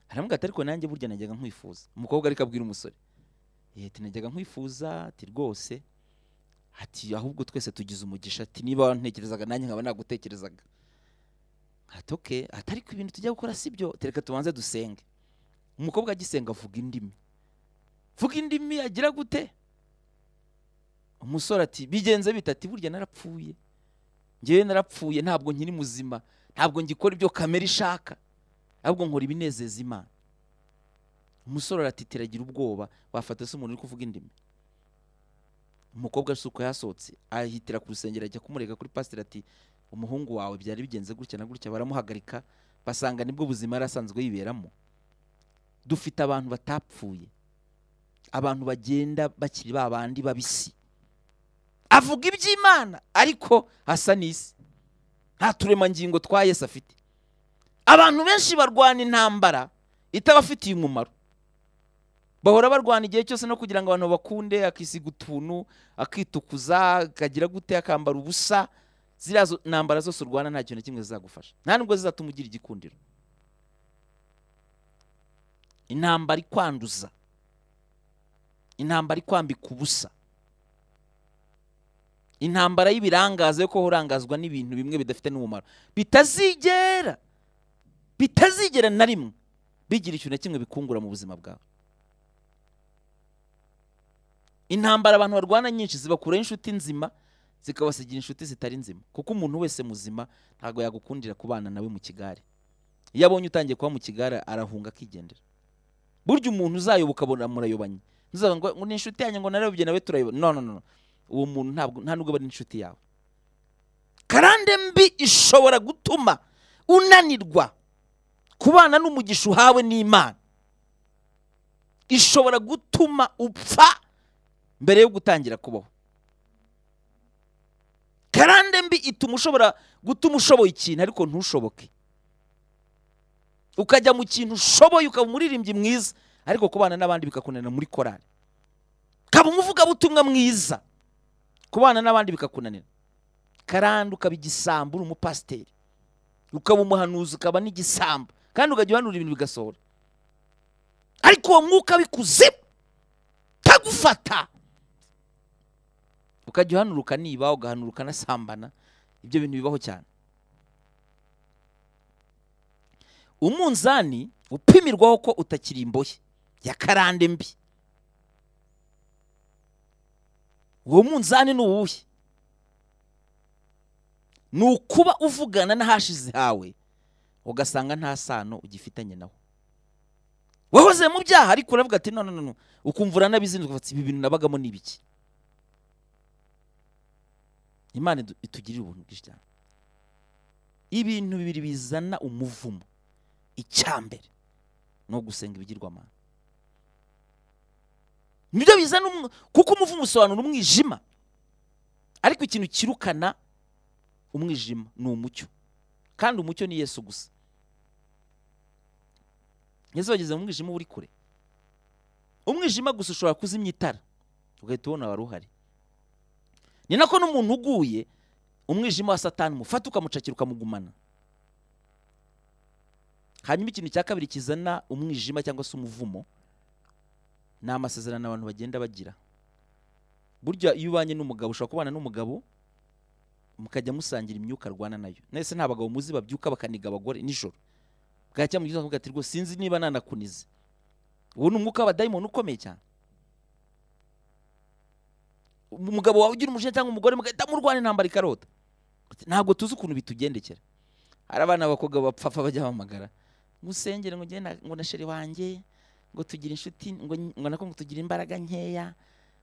arambwira ati ariko nanjye burya najyaga nkwifuza umukobwa ariko abwira umusore "Eh, ati najyaga nkwifuza ati rwose ati ahubwo twese tugize umugisha ati niba wantekerezaga nanjye nkaba nagutekerezaga ati oke ati ariko ibintu tujya gukora si byo ati reka tubanze dusenge umukobwa agisenga avuga indimi vuga indimi agira gute umusore ati bigenze bita ati burya narapfuye ngewe narapfuye ntabwo nkiri muzima ntabwo ngikora ibyo kamere ishaka ahubwo nkora ibinezeza imana umusore aratitira agira ubwoba wafata se umuntu uri kuvuga indimi umukobwa asuka yasohotse ahitira ku rusengero ajya kumurega kuri pasiteri ati umuhungu wawe byari bigenze gutya na gutya baramuhagarika basanga nibwo buzima yari asanzwe yiberamo dufite abantu batapfuye abantu bagenda bakiri ba bandi babisi avuga iby'imana ariko asa n'isi nta turemangingo twa yesu afite abantu benshi barwana intambara itabafitiye umumaro bahora barwana igihe cyose no kugira ngo abantu bakunde akisiga utuntu akitukuza akagira gute akambara ubusa ziriya zo- ntambara zose urwana nta kintu na kimwe zizagufasha nta nubwo zizatuma ugira igikundiro intambara ikwanduza intambara ikwambika ubusa intambara y'ibirangaza yo kuba urangazwa n'ibintu bimwe bidafite n'umumaro bitazigera bitazigera na rimwe bigira ikintu na kimwe bikungura mu buzima bwawe intambara abantu barwana nyinshi zibakuraho inshuti nzima zikabasigira inshuti zitari nzima kuko umuntu wese muzima ntabwo yagukundira kubana nawe mu kigare iyo abonye utangiye kuba mu kigare arahunga akigendera burya umuntu uzayoboka abona murayobanye ntuzavuga ngo ngo ni inshuti yanjye ngo narayobye nawe turayobana no no no no. uwo muntu ntabwo nta nubwo aba ari inshuti yawe karande mbi ishobora gutuma unanirwa kubana n'umugisha uhawe n'imana ishobora gutuma upfa mbere yo gutangira kubaho karande mbi ituma ushobora gutuma ushoboye ikintu ariko ntushoboke ukajya mu kintu ushoboye ukaba umuririmbyi mwiza ariko kubana n'abandi bikakunanira muri korari ukaba umuvugabutumwa mwiza kubana n'abandi bikakunanira karande ukaba igisambu uri umupasiteri ukaba umuhanuzi ukaba n'igisambu kandi ukajya uhanura ibintu bigasohora ariko uwo mwuka w'ikuzimu utagufata ukajya uhanuruka niba ugahanuruka unasambana ibyo bintu bibaho cyane umunzani upimirwaho ko utakiri imbohe ya karande mbi uwo munzani ni uwuhe ni ukuba uvugana n'ahashize hawe ugasanga nta sano ugifitanye nawe wahoze mu byaha ariko uravuga ati no no no no ukumva uranabizinduka ukavuga ati, ibi bintu nabagamo ni ibiki imana idu- itugirire ubuntu bwinshi cyane ibintu bibiri bizana umuvumo icyambere ni ugusenga ibigirwamana nibyo bizana umw- kuko umuvumo usobanura umwijima ariko ikintu kirukana umwijima ni umucyo kandi umucyo ni yesu gusa yesu wageze mu mwijima uba uri kure umwijima gusa ushobora kuzimya itara ugahita ubona wari uhari ni nako n'umuntu uguye umwijima wa satani umufata ukamucakira ukamugumana hanyuma ikintu cya kabiri kizana umwijima cyangwa se umuvumo ni amasezerano abantu bagenda bagira burya iyo ubanye n'umugabo ushobora kubana n'umugabo mukajya musangira imyuka arwana nayo nese nta bagabo muzi babyuka bakaniga abagore nijoro bwacya mu gitondo ati rwose sinzi niba nanakunize uwo ni umwuka w'abadayimoni ukomeye cyane umugabo wawe ugira umujinya cyangwa umugore mugahita murwana intambara ikarota Ati, ntabwo tuzi ukuntu bitugendekera hari abana b'abakobwa bapfafa bajya bahamagara musengere ngo ngende ngo na sheri wanjye ngo tugire inshuti ngo ngo nako ngo tugire imbaraga nkeya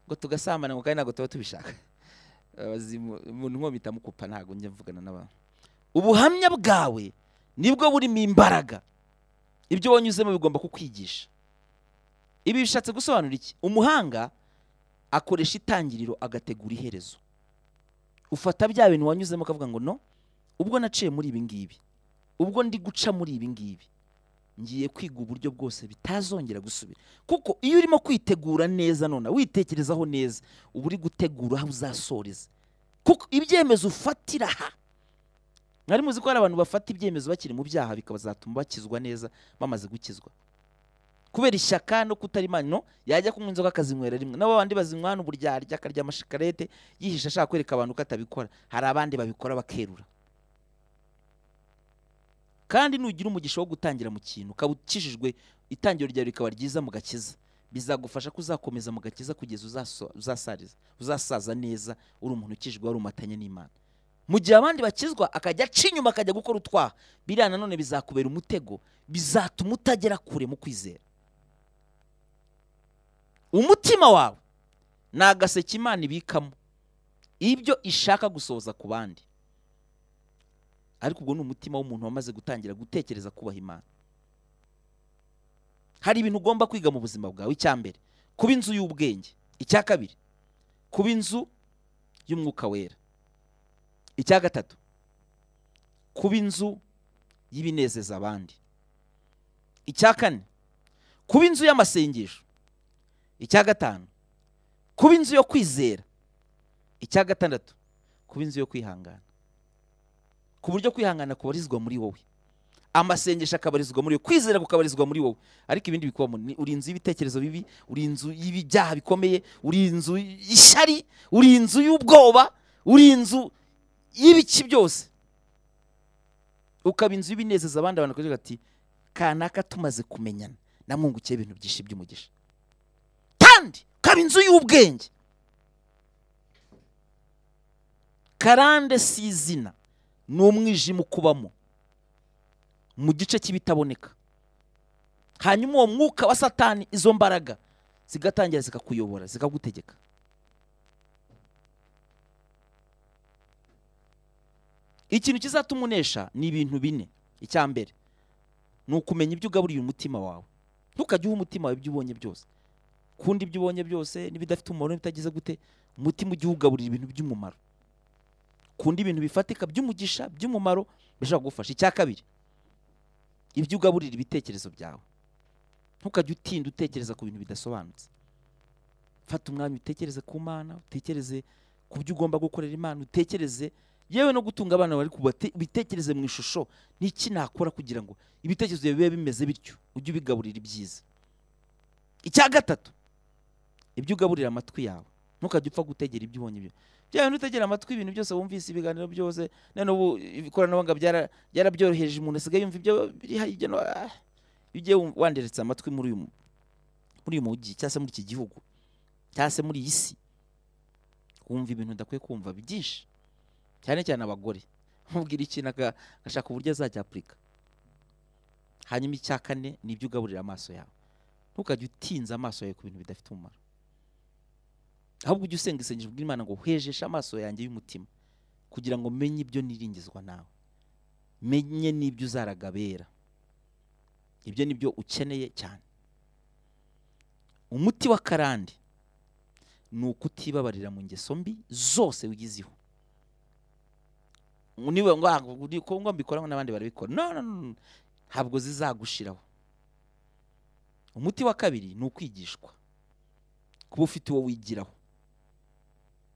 ngo tugasambana ngo kandi ntabwo tuba tubishaka abazimu umuntu nkomyi itamukupa ntabwo njya mvugana n'abantu ubuhamya bwawe nibwo burimo imbaraga ibyo wanyuzemo bigomba kukwigisha ibi bishatse gusobanura iki umuhanga akoresha itangiriro agategura iherezo ufata bya bintu wanyuzemo ukavuga ngo no ubwo naciye muri ibi ngibi ubwo ndi guca muri ibi ngibi ngiye kwiga uburyo bwose bitazongera gusubira kuko iyo urimo kwitegura neza none witekerezaho neza uba uri gutegura aho uzasoreza kuko ibyemezo ufatira aha mwari muzi ko hari abantu bafata ibyemezo bakiri mu byaha bikazatuma bakizwa neza bamaze gukizwa kubera ishyaka no kutarimana no yajya kunywa inzoga akazinywera rimwe nabo bandi bazinywana uburyarya akarya amashikarete yihisha ashaka kwereka abantu ko atabikora hari abandi babikora bakerura kandi nugira umugisha wo gutangira mu kintu ukaba ukijijwe itangiro ryawe rikaba ryiza mu gakiza bizagufasha kuzakomeza mu gakiza kugeza uzaso- uzasariza uzasaza neza uri umuntu ukijijwe wari umatanye n'imana mu gihe abandi bakizwa akajya aca inyuma akajya gukora utwaha biriya nanone bizakubera umutego bizatuma utagera kure mu kwizera umutima wawe ni agaseke imana ibikamo ibyo ishaka gusohoza ku bandi ariko ubwo ni umutima w'umuntu wamaze gutangira gutekereza kubaha imana hari ibintu ugomba kwiga mu buzima bwawe icya mbere kuba inzu y'ubwenge icya kabiri kuba inzu y'umwuka wera icya gatatu kuba inzu y'ibinezeza abandi icya kane kuba inzu y'amasengesho icya gatanu kuba inzu yo kwizera icya gatandatu kuba inzu yo kwihangana ku buryo kwihangana kubarizwa muri wowe amasengesho akabarizwa muri wowe kwizera kukabarizwa muri wowe ariko ibindi bikubamo ni uri inzu y'ibitekerezo bibi uri inzu y'ibyaha bikomeye uri inzu y'ishyari uri inzu y'ubwoba uri inzu y'ibiki byose ukaba inzu y'ibinezeza abandi abantu bakavuga ati kanaka tumaze kumenyana namwungukiye ibintu byinshi by'umugisha kandi ukaba inzu y'ubwenge karande si izina ni umwijima ukubamo mu gice cy'ibitaboneka hanyuma uwo mwuka wa satani izo mbaraga zigatangira zikakuyobora zikagutegeka ikintu kizatuma unesha ni ibintu bine icya mbere ni ukumenya ibyo ugaburiye umutima wawe ntukajye uha umutima wawe ibyo ubonye byose kundi ibyo ubonye byose n'ibidafite umumaro n'ibitagize gute umutima ujye uwugaburira ibintu by'umumaro kunda ibintu bifatika by'umugisha by'umumaro bishobora kugufasha icya kabiri ibyo ugaburira ibitekerezo byawe ntukajye utinda utekereza ku bintu bidasobanutse fata umwanya utekereze ku mana utekereze ku byo ugomba gukorera imana utekereze yewe no gutunga abana bari kubate bitekereze mu ishusho n'iki nakora kugira ngo ibitekerezo byawe bibe bimeze bityo ujye ubigaburira ibyiza icya gatatu ibyo ugaburira amatwi yawe ntukajya upfa gutegera ibyo ubonye ibyo bya bintu utegera amatwi ibintu byose wumvise ibiganiro byose none ubu ikoranabuhanga byara- byarabyoroheje umuntu asigaye yumva ibyo biri hirya no ah. iyo ugiye wum- wanderetse amatwi muri uyu mu- muri uyu mujyi cyangwa se muri iki gihugu cyangwa se muri iyi si wumva ibintu udakwiye kumva byinshi cyane cyane abagore mubwira ikintu aga- agashaka uburyo azajya apurika hanyuma icya kane ni ibyo ugaburira amaso yawe ntukajya utinza amaso yawe ku bintu bidafite umumaro ahubwo ujye usenga isengesho bw'imana ngo hejeshe amaso yanjye y'umutima kugira ngo menye ibyo niringizwa nawe menye n'ibyo uzaragabera ibyo ni byo ukeneye cyane umuti wa karande ni ukutibabarira mu ngeso mbi zose wigizeho ngo niwe ngo ah, uri- ko ngo mbikora ngo n'abandi barabikora no no, no no. ntabwo zizagushiraho umuti wa kabiri ni ukwigishwa kuba ufite uwo wigiraho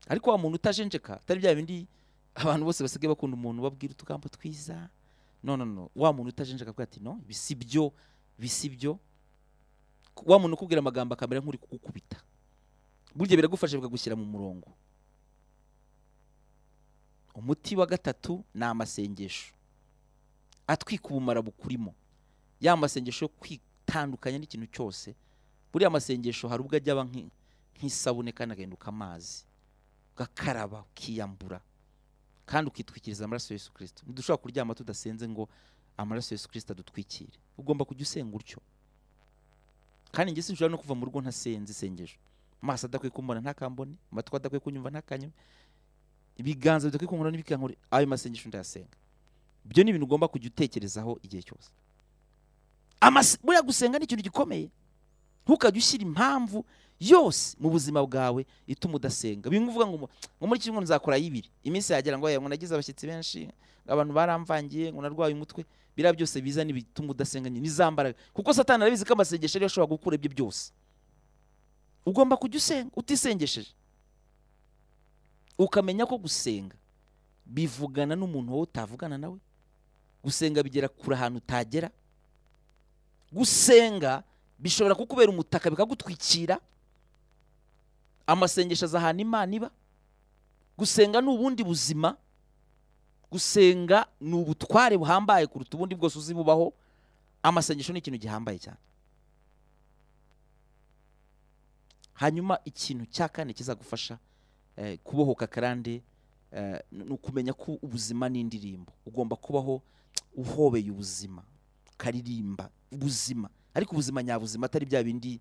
ariko wa muntu utajenjeka atari bya bindi abantu bose basigaye bakunda umuntu babwira utugambo twiza no no no wa muntu utajenjeka avuga ati no ibi si byo ibi si byo wa muntu ukubwira amagambo akamera nk'uri kugukubita burya biragufasha bikagushyira mu murongo umuti wa gatatu ni amasengesho atwika ubumara bukurimo ya masengesho yo kwitandukanya n'ikintu cyose buriya amasengesho hari ubwo ajya aba nk'i- nk'isabune kandi agahinduka amazi ugakaraba ukiyambura kandi ukitwikiriza amaraso ya yesu kirisito ntidushobora kuryama tudasenze ngo amaraso ya yesu kirisito adutwikire ugomba kujya usenga utyo kandi njye sinshobora no kuva mu rugo ntasenze isengesho amaso adakwiye kumbona ntakambone amatwi adakwiye kunyumva ntakanyumve ibiganza bidakwiye kunkora n'ibikankurira ayo masengesho ndayasenga ibyo ni ibintu ugomba kujya utekerezaho igihe cyose Amase- buriya gusenga ni ikintu gikomeye ntukajya ushyira impamvu yose mu buzima bwawe ituma udasenga bimwe uvuga ngo mu- ngo muri kimwe nzakora y'ibiri iminsi yagera ngo "Oya, ngo nagize abashyitsi benshi ngo abantu baramvangiye ngo narwaye umutwe biriya byose biza n'ibituma udasenga nyine ni za mbaraga kuko satani arabizi ko amasengesho ariyo ashobora gukura ibyo byose ugomba kujya usenga utisengesheje ukamenya ko gusenga bivugana n'umuntu wowe utavugana nawe gusenga bigera kure ahantu utagera gusenga bishobora kukubera umutaka bikagutwikira amasengesho aza ahantu imana iba gusenga ni ubundi buzima gusenga ni ubutware buhambaye kuruta ubundi bwose uzi bubaho amasengesho ni ikintu gihambaye cyane hanyuma ikintu cya kane kizagufasha eh, kubohoka kandi eh, ni ukumenya ko ubuzima ni indirimbo ugomba kubaho uhobeye ubuzima ukaririmba ubuzima ariko ubuzima nyabuzima atari bya bindi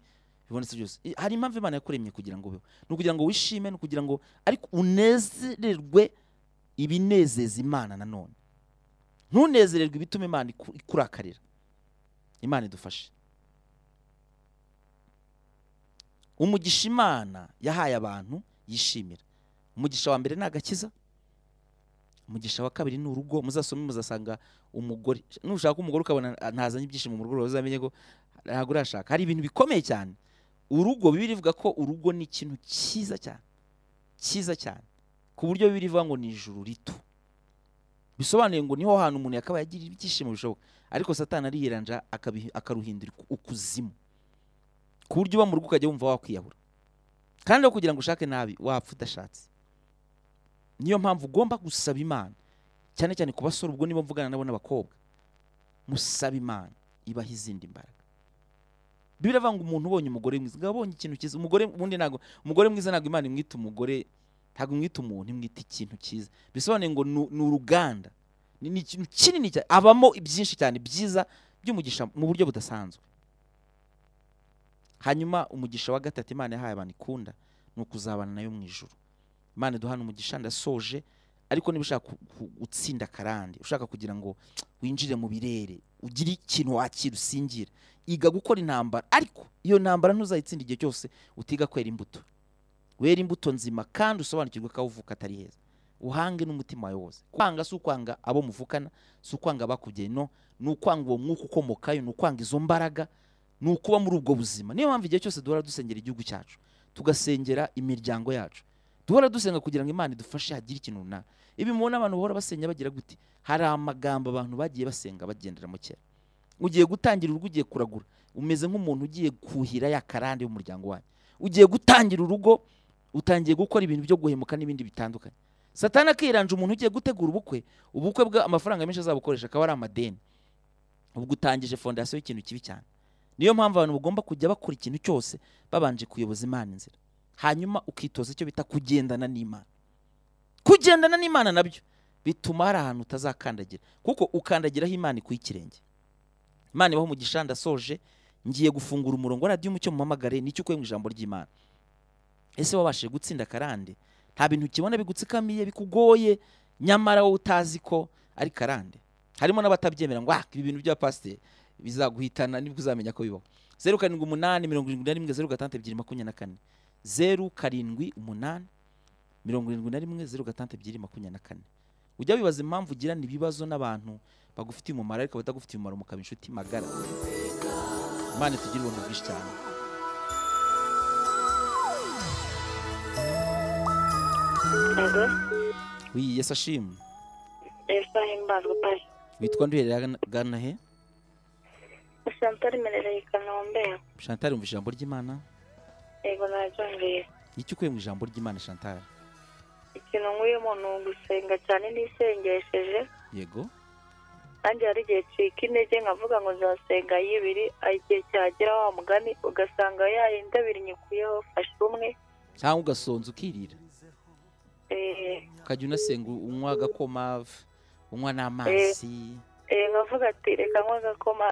bibonetse byose I- hari impamvu imana yakuremye kugira ngo ubeho ni ukugira ngo wishime ni ukugira ngo ariko unezererwe ibinezeza imana nanone ntunezererwe ibituma imana iku- ikurakarira imana idufashe umugisha imana yahaye abantu yishimira umugisha wa mbere ni agakiza umugisha wa kabiri ni urugo muzasome muzasanga umugore nushaka umugore ukabona ah, ntazanye ibyishimo mu rugo rwawe uzamenye ko ntabwo urashaka hari ibintu bikomeye cyane urugo bibiri ivuga ko urugo ni ikintu cyiza cyane cyiza cyane ku buryo bibiri ivuga ngo ni ijuru rito bisobanuye ngo niho hantu umuntu yakabaye agira ibyishimo bishoboka ariko satani arihiranja akabihi- akaruhindura iku- ukuzimu ku buryo uba mu rugo ukajya wumva wakwiyahura kandi aho kugira ngo ushake nabi wapfa udashatse niyo mpamvu ugomba gusaba imana cyane cyane ku basore ubwo niba mvugana nabo n'abakobwa musaba imana ibaha izindi mbaraga bibiri avuga ngo umuntu ubonye umugore mwiza ngo abonye ikintu cyiza umugore ubundi ntabwo umugore mwiza ntabwo imana imwita umugore ntabwo imwita umuntu imwita ikintu cyiza bisobanuye ngo ni ni uruganda ni ni ikintu kinini cyane abamo byinshi cyane byiza by'umugisha mu buryo budasanzwe hanyuma umugisha wa gatatu imana yahaye abantu ikunda ni ukuzabana nayo mu ijuru imana iduhana umugisha ndasoje ariko niba ushaka ku- ku- gutsinda karande ushaka kugira ngo winjire mu birere ugire ikintu wakira usingire iga gukora intambara ariko iyo ntambara ntuzayitsinda igihe cyose utiga kwera imbuto wera imbuto nzima kandi usobanukirwe ko aho uvuka atari heza uhange n'umutima wawe wose kwanga si ukwanga abo muvukana si ukwanga abakubyaye no ni ukwanga uwo mwuka ukomokayo ni ukwanga izo mbaraga ni ukuba muri ubwo buzima niyo mpamvu igihe cyose duhora dusengera igihugu cyacu tugasengera imiryango yacu duhora dusenga kugira ngo imana idufashe hagire ikintu runaka ibi mubona abantu bahora basenya bagira gute hari amagambo abantu bagiye basenga bagenderamo kera ugiye gutangira urugo ugiye kuragura umeze nk'umuntu ugiye kuhira ya karande y'umuryango wanyu ugiye gutangira urugo utangiye gukora ibintu byo guhemuka n'ibindi bitandukanye satana akiranja umuntu ugiye gutegura ubukwe ubukwe bwa amafaranga menshi azabukoresha akaba ari amadeni ubwo utangije fondasiyo y'ikintu kibi cyane niyo mpamvu abantu bagomba kujya bakora ikintu cyose babanje kuyoboza imana inzira hanyuma ukitoza icyo bita kugendana n'imana kugendana n'imana nabyo bituma hari ahantu utazakandagira kuko ukandagiraho imana ikuye ikirenge imana ibaho umugisha ndasoje ngiye gufungura umurongo wa radiyo umucyo mumamagare nicyo ukuye mu ijambo ry'imana ese wabashije gutsinda karande nta bintu ukibona bigutsikamiye bikugoye nyamara wowe utazi ko ari karande harimo n'abatabyemera ngo "Ah, ibi bintu bya pasiteri bizaguhitana nibwo uzamenya ko bibaho zeru karindwi umunani mirongo irindwi na rimwe zeru gatandatu ebyiri makumyabiri na kane zeru karindwi umunani mirongo irindwi na rimwe zeru gatandatu ebyiri makumyabiri na kane ujya wibaza impamvu ugirana ibibazo n'abantu bagufitiye umumaro ariko batagufitiye umumaro mukaba inshuti magara imana itugira ubuntu bwinshi cyane Ego, wiyi yesu ashimwe Yesu ahimbazwe pari. witwa nduherera he Santari merereye i Kanombe. shantari umva ijambo ry'imana Ego naryumviye. icyo ukuye mu ijambo ry'imana shantari Ikintu nk'uyemo ni ugusenga cyane nisengesheje. yego Nanjye hari igihe ncika intege nkavuga ngo nzasenga y'ibiri, aho igihe cyagera wa mugani ugasanga ya yindi abiri nyikuyeho fashe umwe. cyangwa ugasonza ukirira Eh, ukajya unasenga unywa agakoma unywa n'amazi eh, nkavuga ati reka nkwe agakoma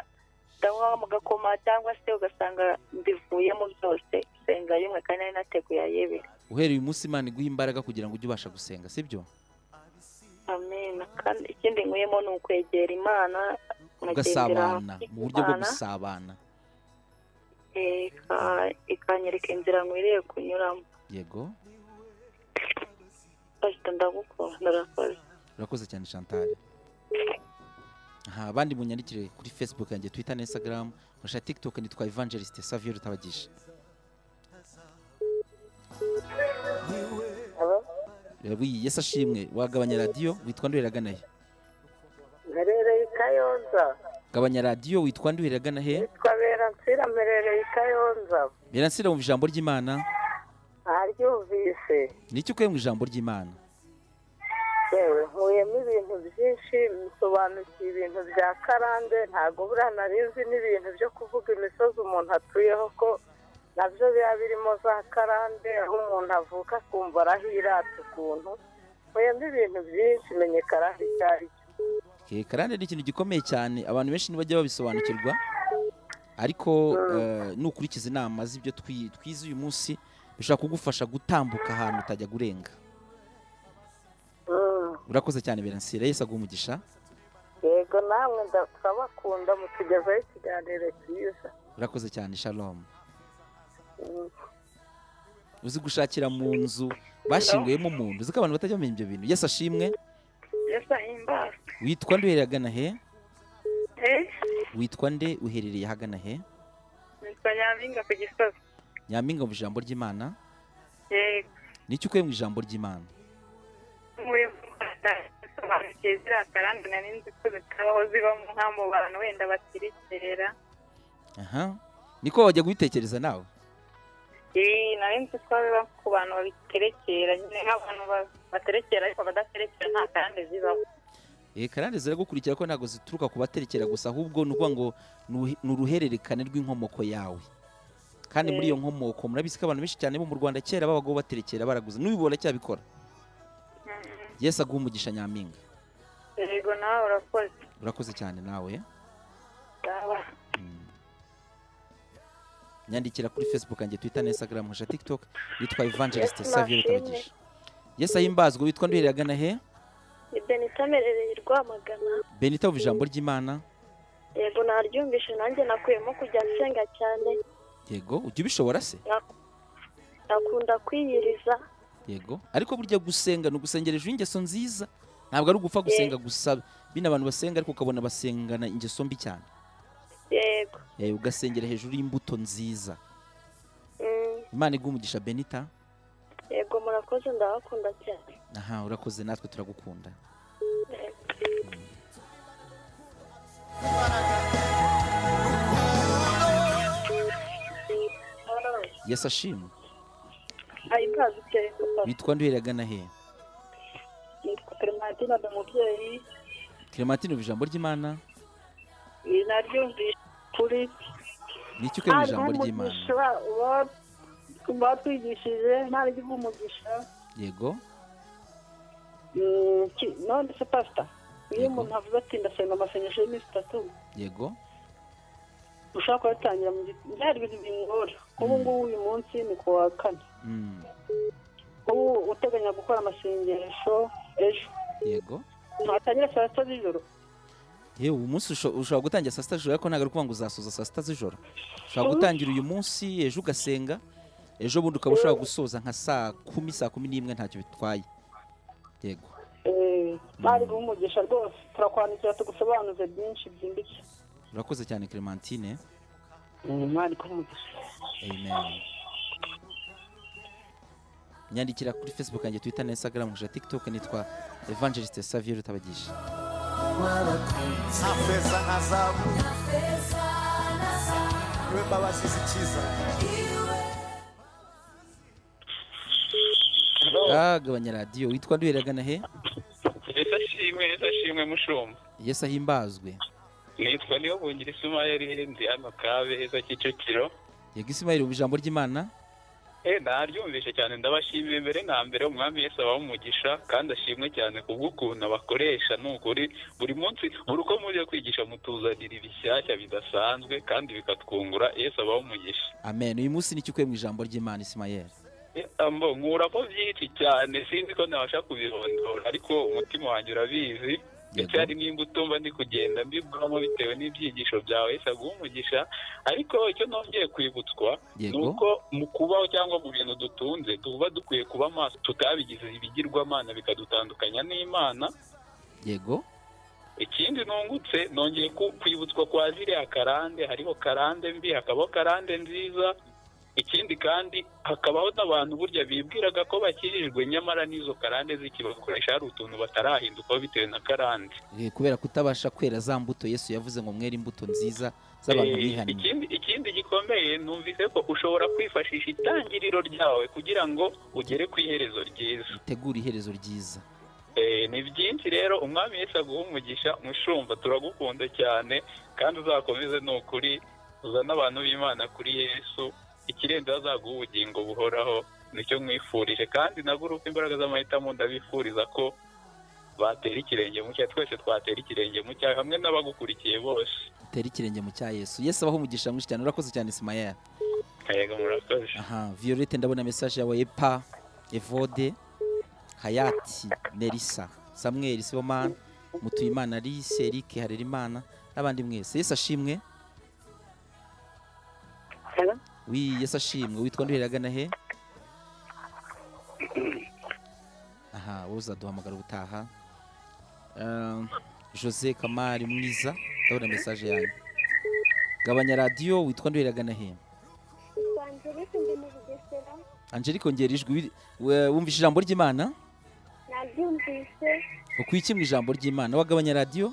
ndanywa mu gakoma cyangwa se ugasanga mbivuyemo byose senga y'imwe kandi nari nateguye ay'ibiri. uhereye uyu munsi imana iguha imbaraga kugira ngo ujye ubasha gusenga sibyo amena kandi ikindi nkuyemo ni ukwegera imana nkagendera ugasabana hafi mu buryo bwo y'Imana, gusabana eh, ika- ikanyereka inzira nkwiriye kunyuramo yego pasita ndagukunda urakoze urakoze cyane chantal aha abandi munyandikire kuri facebook yanjye twitter na instagram nkoresha tiktok nitwa evangeliste savio rutabagisha Rabi, yesu ashimwe wagabanya radiyo witwa nduheragana he mperereye i kayonza gabanya radiyo witwa nduheragana he twabera nsira mperereye i kayonza beransira mu ijambo ry'imana aryumvise n'icyo ukuye mu ijambo ry'imana yewe nkuyemo ibintu byinshi bisobanukiye ibintu bya karande ntabwo buriya narizi n'ibintu byo kuvuga imisozi umuntu atuyeho ko nabyo biba birimo za karande aho umuntu avuka akumva arahirata ukuntu nkuyemo ibintu byinshi menye karande icyo ari cyo Okay, karande ni ikintu gikomeye cyane abantu benshi ntibajya babisobanukirwa ariko eh, nukurikiza inama z'ibyo twi- twize uyu munsi bishobora kugufasha gutambuka ahantu utajya gurenga Mm. urakoze cyane beransira yesu aguha umugisha yego namwe nda- turabakunda mutugezaho ikiganiro cyiza urakoze cyane shalom Mm. uzi gushakira mu nzu bashinguyemo umuntu uzi ko abantu batajya bamenya ibyo bintu yesu ashimwe yesu ahimbazwe witwa nde uherereye ahagana he Eh, witwa nde uherereye ahagana he nitwa nyampinga ku gisozi nyampinga mu ijambo ry'imana yego n'icyo ukuye mu ijambo ry'imana nkuye mu rwanda bisobanukiye ziriya karande nari nzi ko zitabaho zibamo nka mu bantu wenda batirikera aha niko wajya kubitekereza nawe Eh, nari nzi ko biba ku bantu babiterekera nyine nk'abantu ba- baterekera ariko badaterekera nta karande zibaho Eh, karande ziragukurikira ko ntabwo zituruka ku baterekera gusa ahubwo ni ukuvuga ngo ni uhe- ni uruhererekane rw'inkomoko yawe kandi muri iyo nkomoko murabizi ko abantu benshi cyane bo mu rwanda kera babagaho baterekera baraguza n'ubu baracyabikora yesu aguha umugisha nyampinga yego nawe urakoze urakoze cyane nawe Baba. Mm. nyandikira kuri facebook yanjye twitter na instagram nkoresha tiktok yitwa evangeliste Yesu savio nashimwe. rutabagisha yesu ahimbazwe witwa nduherera agana he benita merereye i rwamagana benita wumva ijambo ry'imana yego naryumvishe nanjye nakuyemo kujya nsenga cyane yego ujya ubishobora se nakunda kwiyiriza yego ariko burya gusenga ni ugusengera ejo ingeso nziza ntabwo ari ugupfa gusenga gusa bino abantu basenga ariko ukabona basengana ingeso mbi cyane yego Eh, ugasengera hejuru y'imbuto nziza Mm, imana iguha umugisha benita yego murakoze ndabakunda cyane aha urakoze natwe turagukunda yesu ashimwe ahimbaza icyerezo witwa nduherera agana he nitwa clementine ndi umubyeyi clementine umva ijambo ry'imana Iyi naryumvishe kuri ni iki ukwiye mu ijambo ry'imana umugisha uba- batwigishije ntaryo umugisha yego Mm, ki- none se pasita iyo Yego. umuntu avuze ati ndasenga amasengesho y'iminsi itatu yego ushobora kuba yatangira mu gitondo byari ibintu bingora ubu ngubu uyu munsi ni ku wa kane Mm, ubu uteganya gukora amasengesho ejo yego ntatangira saa sita z'ijoro yewe uyu munsi usho- ushobora gutangira saa sita z'ijoro ariko ntabwo ari ukuvuga ngo uzasoza saa sita z'ijoro ushobora gutangira uyu munsi ejo ugasenga ejo bundi ukaba ushobora gusoza nka saa kumi saa kumi n'imwe ntacyo bitwaye yego Eh, bari guha umugisha rwose turakwandikira tugusobanuze byinshi byimbitse urakoze cyane clementine mwari umugisha amen nyandikira kuri facebook yanjye twitter na instagram nkoresha tiktok nitwa evangeliste savie rutabagisha nta feza nka zabu niwe mba basize icyiza Ah, gabanya radiyo witwa nduheragana he Yesu ashimwe Yesu ashimwe mushumba yesu ahimbazwe nitwa niyo bungira isumayeli ndi hano kabeza kicukiro yego isimayeli mu ijambo ry'imana eh naryumvise cyane ndabashimira mbere na mbere umwami Yesu abaha umugisha kandi ashimwe cyane kubw'ukuntu abakoresha ni ukuri buri munsi buri uko mujya kwigisha mutuzanira ibishyashya bidasanzwe kandi bikatwungura Yesu abaha umugisha amen uyu munsi ni ukuye mu ijambo ry'imana isimayeli ambo nkuraho byinshi cyane sinzi ko nabasha kubirondora ariko umutima wanjye urabizi ndetse hari n'imbuto mba ndi kugenda mbibwamo bitewe n'ibyigisho byawe wese aguha umugisha ariko icyo nongeye kwibutswa ni Yego. uko mu kubaho cyangwa mu bintu dutunze tuba dukwiye kuba maso tutabigize ibigirwamana bikadutandukanya n'imana yego ikindi nungutse nongeye ku- kwibutswa kwa ziriya karande hariho karande mbi hakabaho karande nziza ikindi kandi hakabaho n'abantu burya bibwiraga ko bakirijwe nyamara n'izo karande zikibakoresha hari utuntu batarahindukaho bitewe na karande Eh, kubera kutabasha kwera za mbuto yesu yavuze ngo mwere imbuto nziza z'abantu Eh, bihannye ikindi- ikindi gikomeye numvise ko ushobora kwifashisha itangiriro ryawe kugira ngo ugere ku iherezo ryiza itegura iherezo ryiza Eh, ni byinshi rero umwami Yesu aguha umugisha mushumba turagukunda cyane kandi uzakomeze ni ukuri uzane abantu b'imana kuri yesu ikirenze azaguha ubugingo buhoraho nicyo nkwifurije kandi na gurupe imbaraga z'amahitamo ndabifuriza ko batera ikirenge mu cyaha twese twatera ikirenge mu cyaha hamwe n'abagukurikiye bose utera ikirenge mu cya yesu yesu abaho umugisha mwinshi cyane urakoze cyane isimayeli kayaga murakoze aha violette ndabona mesaje yawe pa evode hayati nerisa samuel sibomana mutuyimana alice eric harerimana n'abandi mwese yesu ashimwe Hello? wi yesu ashimwe witwa nduheragana he aha wowe uzaduhamagara ubutaha Um, jose kamari mwiza ndabona mesaje yanyu gabanya radiyo witwa nduheragana he twanjirike ndi mu bugesera angelique ongera ijwi we- wumva ijambo ry'imana nabyumvise ukwiki mu ijambo ry'imana wagabanya radiyo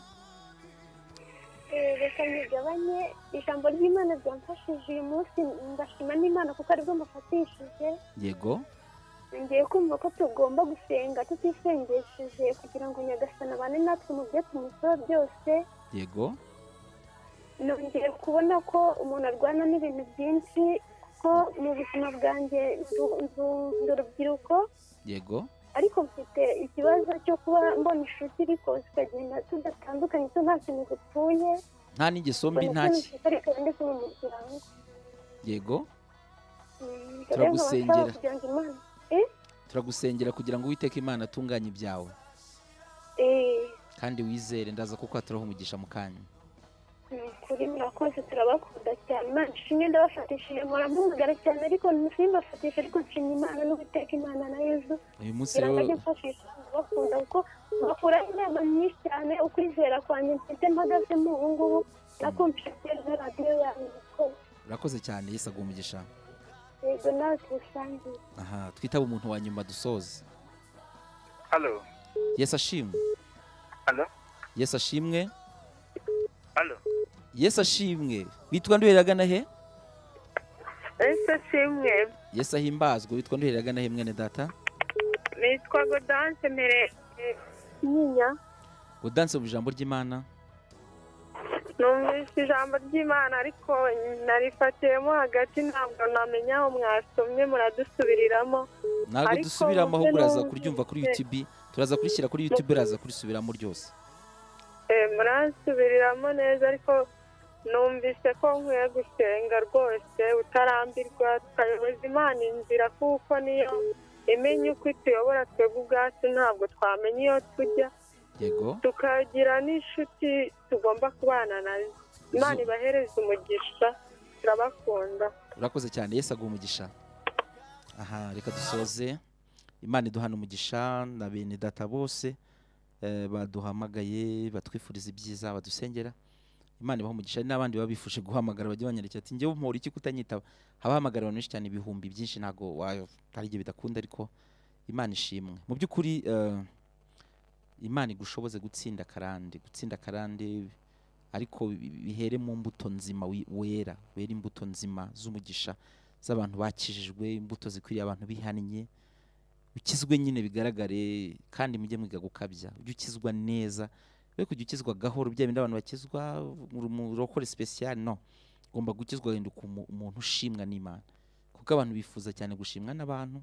eh, reka nyigabanye ijambo ry'imana ryamfashije uyu munsi ndashima n'imana kuko aribwo mufatishije yego ngiye kumva ko tugomba gusenga tutisengesheje kugira ngo nyagasana abane natwe mu byo tumusaba byose yego nongeye kubona ko umuntu arwana n'ibintu byinshi kuko mu buzima bwanjye ndu- ndu- ndi urubyiruko yego ariko mfite ikibazo cyo kuba mbona inshuti ariko zikagenda tudatandukanye zo nta kintu zipfuye nta n'ingeso mbi nta ki ndetse mu muryango yego Mm, Turagusengera. rero nkaba nshaka kugira ngo Imana- turagusengera kugira ngo uwiteke imana atunganye ibyawe eh, kandi wizere ndaza kuko haturaho umugisha mu kanya ni ukuri murakoze turabakunda cyane imana ishimwe ndabafatishije mpora mpamagara cyane ariko simbafatisha ariko nshimye imana n'uguteka imana na yezu uyu munsi kugira ngo ajye rero mfashisha ndabakunda kuko bakura inama nyinshi cyane ukwizera kwanjye mfite mpagazemo ubu ngubu nakumpishe na radiyo yanyu ko urakoze cyane yesu aguha umugisha yego nawe tuwusangiye aha twitaba umuntu wa nyuma dusoze Halo, yesu ashimwe halo, yesu ashimwe halo. yesu ashimwe witwa nduheragana he ese kimwe yesu ahimbazwe witwa nduheragana he mwene data nitwa godance mbere nyinya udanse mu ijambo ry'imana numvise ijambo ry'imana ariko narifatiyemo hagati ntabwo namenya aho mwasomye muradusubiriramo ntabwo Ariko dusubiramo muze ahubwo uraza numve kuryumva kuri mvuge. yutube turaza kurishyira kuri yutube uraza kurisubiramo ryose Eh, murasubiriramo neza ariko numvise ko nkwiye gusenga rwose utarambirwa tukayoboza imana inzira kuko niyo imenya uko ituyobora twebwe ubwacu ntabwo twamenya iyo tujya yego tukagira n'inshuti tugomba kubana nazo imana Zo- ibahereza umugisha turabakunda urakoze cyane yesu aguha umugisha aha reka dusoze imana iduhana umugisha na bene data bose eh, baduhamagaye batwifuriza ibyiza badusengera imana ibaha umugisha hari n'abandi baba bifuje guhamagara bajya banyandikira ati njyewe mpora iki kutanyitaba habahamagara abantu benshi cyane ibihumbi byinshi ntabwo wa- hari igihe bidakunda ariko imana ishimwe mu by'ukuri eh, imana igushoboze gutsinda karande gutsinda karande ariko bi- bihere mu mbuto nzima wi- wera wera imbuto nzima z'umugisha z'abantu bakijijwe imbuto zikwiriye abantu bihannye ukizwe nyine bigaragare kandi mujye mwiga gukabya ujye ukizwa neza we kujya ukizwa gahoro bya bindi abantu bakizwa uri umurokore special no ugomba gukizwa uhinduka umu- umuntu ushimwa n'imana kuko abantu bifuza cyane gushimwa n'abantu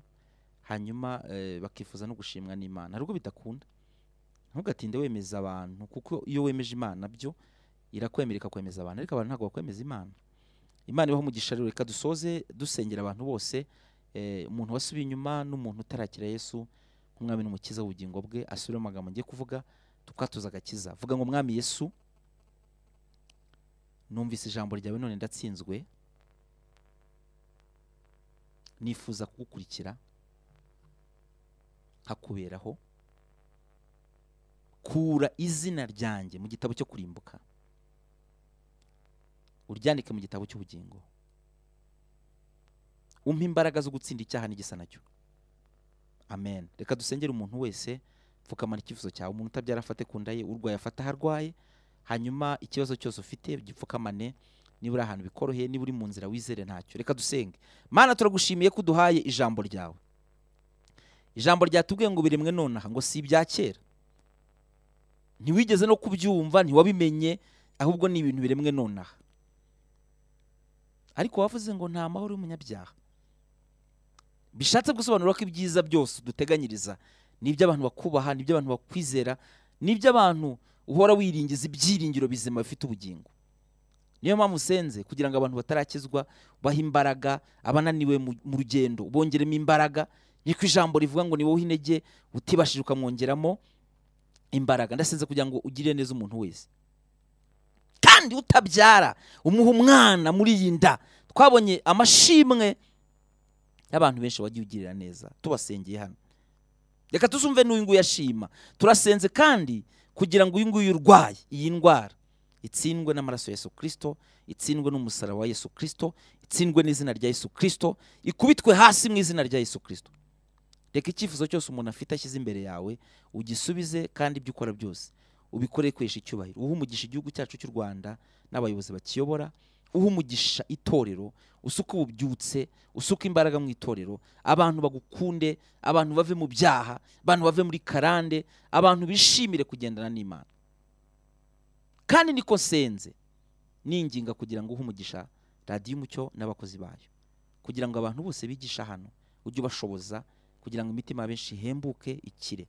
hanyuma eh, bakifuza no gushimwa n'imana hari ubwo bidakunda ntugatinde wemeza abantu kuko iyo wemeje imana byo irakwemera ikakwemeza abantu ariko abantu ntabwo bakwemeza imana imana ibaho umugisha rero reka dusoze dusengera abantu bose eh, umuntu wasubiye inyuma n'umuntu utarakira yesu nk'umwami n'umukiza w'ubugingo bwe asubire mu magambo ngiye kuvuga tukatuza agakiza vuga ngo mwami yesu numvise ijambo ryawe none ndatsinzwe nifuza kugukurikira hakuberaho kura izina ryanjye mu gitabo cyo kurimbuka uryandike mu gitabo cy'ubugingo umpe imbaraga zo gutsinda icyaha n'igisa nacyo amen reka dusengere umuntu wese pfukamana icyifuzo cyawe umuntu utabyara afate ku nda ye urwaye afate aho arwaye hanyuma ikibazo cyose ufite gipfukamane niba uri ahantu bikoroheye niba uri mu nzira wizere ntacyo reka dusenge mana turagushimiye ko uduhaye ijambo ryawe ijambo ryatubwiye ngo biremwe nonaha ngo si ibya kera ntiwigeze no kubyumva ntiwabimenye ahubwo ni ibintu biremwe nonaha ariko wavuze ngo nta mahoro y'umunyabyaha bishatse gusobanura ko ibyiza byose uduteganyiriza ni iby'abantu bakubaha ni iby'abantu bakwizera ni iby'abantu uhora wiringiza ibyiringiro bizima bifite ubugingo niyo mpamvu usenze kugira ngo abantu batarakizwa bahe imbaraga abananiwe mu mu rugendo bongeremo imbaraga niko ijambo rivuga ngo ni wowe intege utibashije ukamwongeramo imbaraga ndasenze kugira ngo ugirire neza umuntu wese kandi utabyara umuha umwana muri iyi nda twabonye amashimwe y'abantu benshi wagiye ugirira neza tubasengeye hano reka tuzumve n'uyu nguyu ashima turasenze kandi kugira ngo uyu nguyu urwaye iyi ndwara itsindwe n'amaraso ya yesu kirisito itsindwe n'umusaraba wa yesu kirisito itsindwe n'izina rya yesu kirisito ikubitwe hasi mu izina rya yesu kirisito reka icyifuzo cyose umuntu afite ashyize imbere yawe ugisubize kandi ibyo ukora byose ubikore kwesha icyubahiro uha umugisha igihugu cyacu cy'u rwanda n'abayobozi bakiyobora uha umugisha itorero usuka ububyutse usuka imbaraga mu itorero abantu bagukunde abantu bave mu byaha abantu bave muri karande abantu bishimire kugendana n'imana kandi niko senze ninginga kugira ngo uhe umugisha radiyo umucyo n'abakozi bayo kugira ngo abantu bose bigisha hano ujye ubashoboza kugira ngo imitima ya benshi ihembuke ikire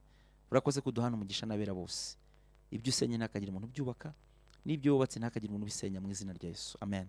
urakoze ko uduhana umugisha n'abera bose ibyo usenye ntihakagire umuntu ubyubaka n'ibyo wubatse ntihakagire umuntu ubisenya mu izina rya yesu amen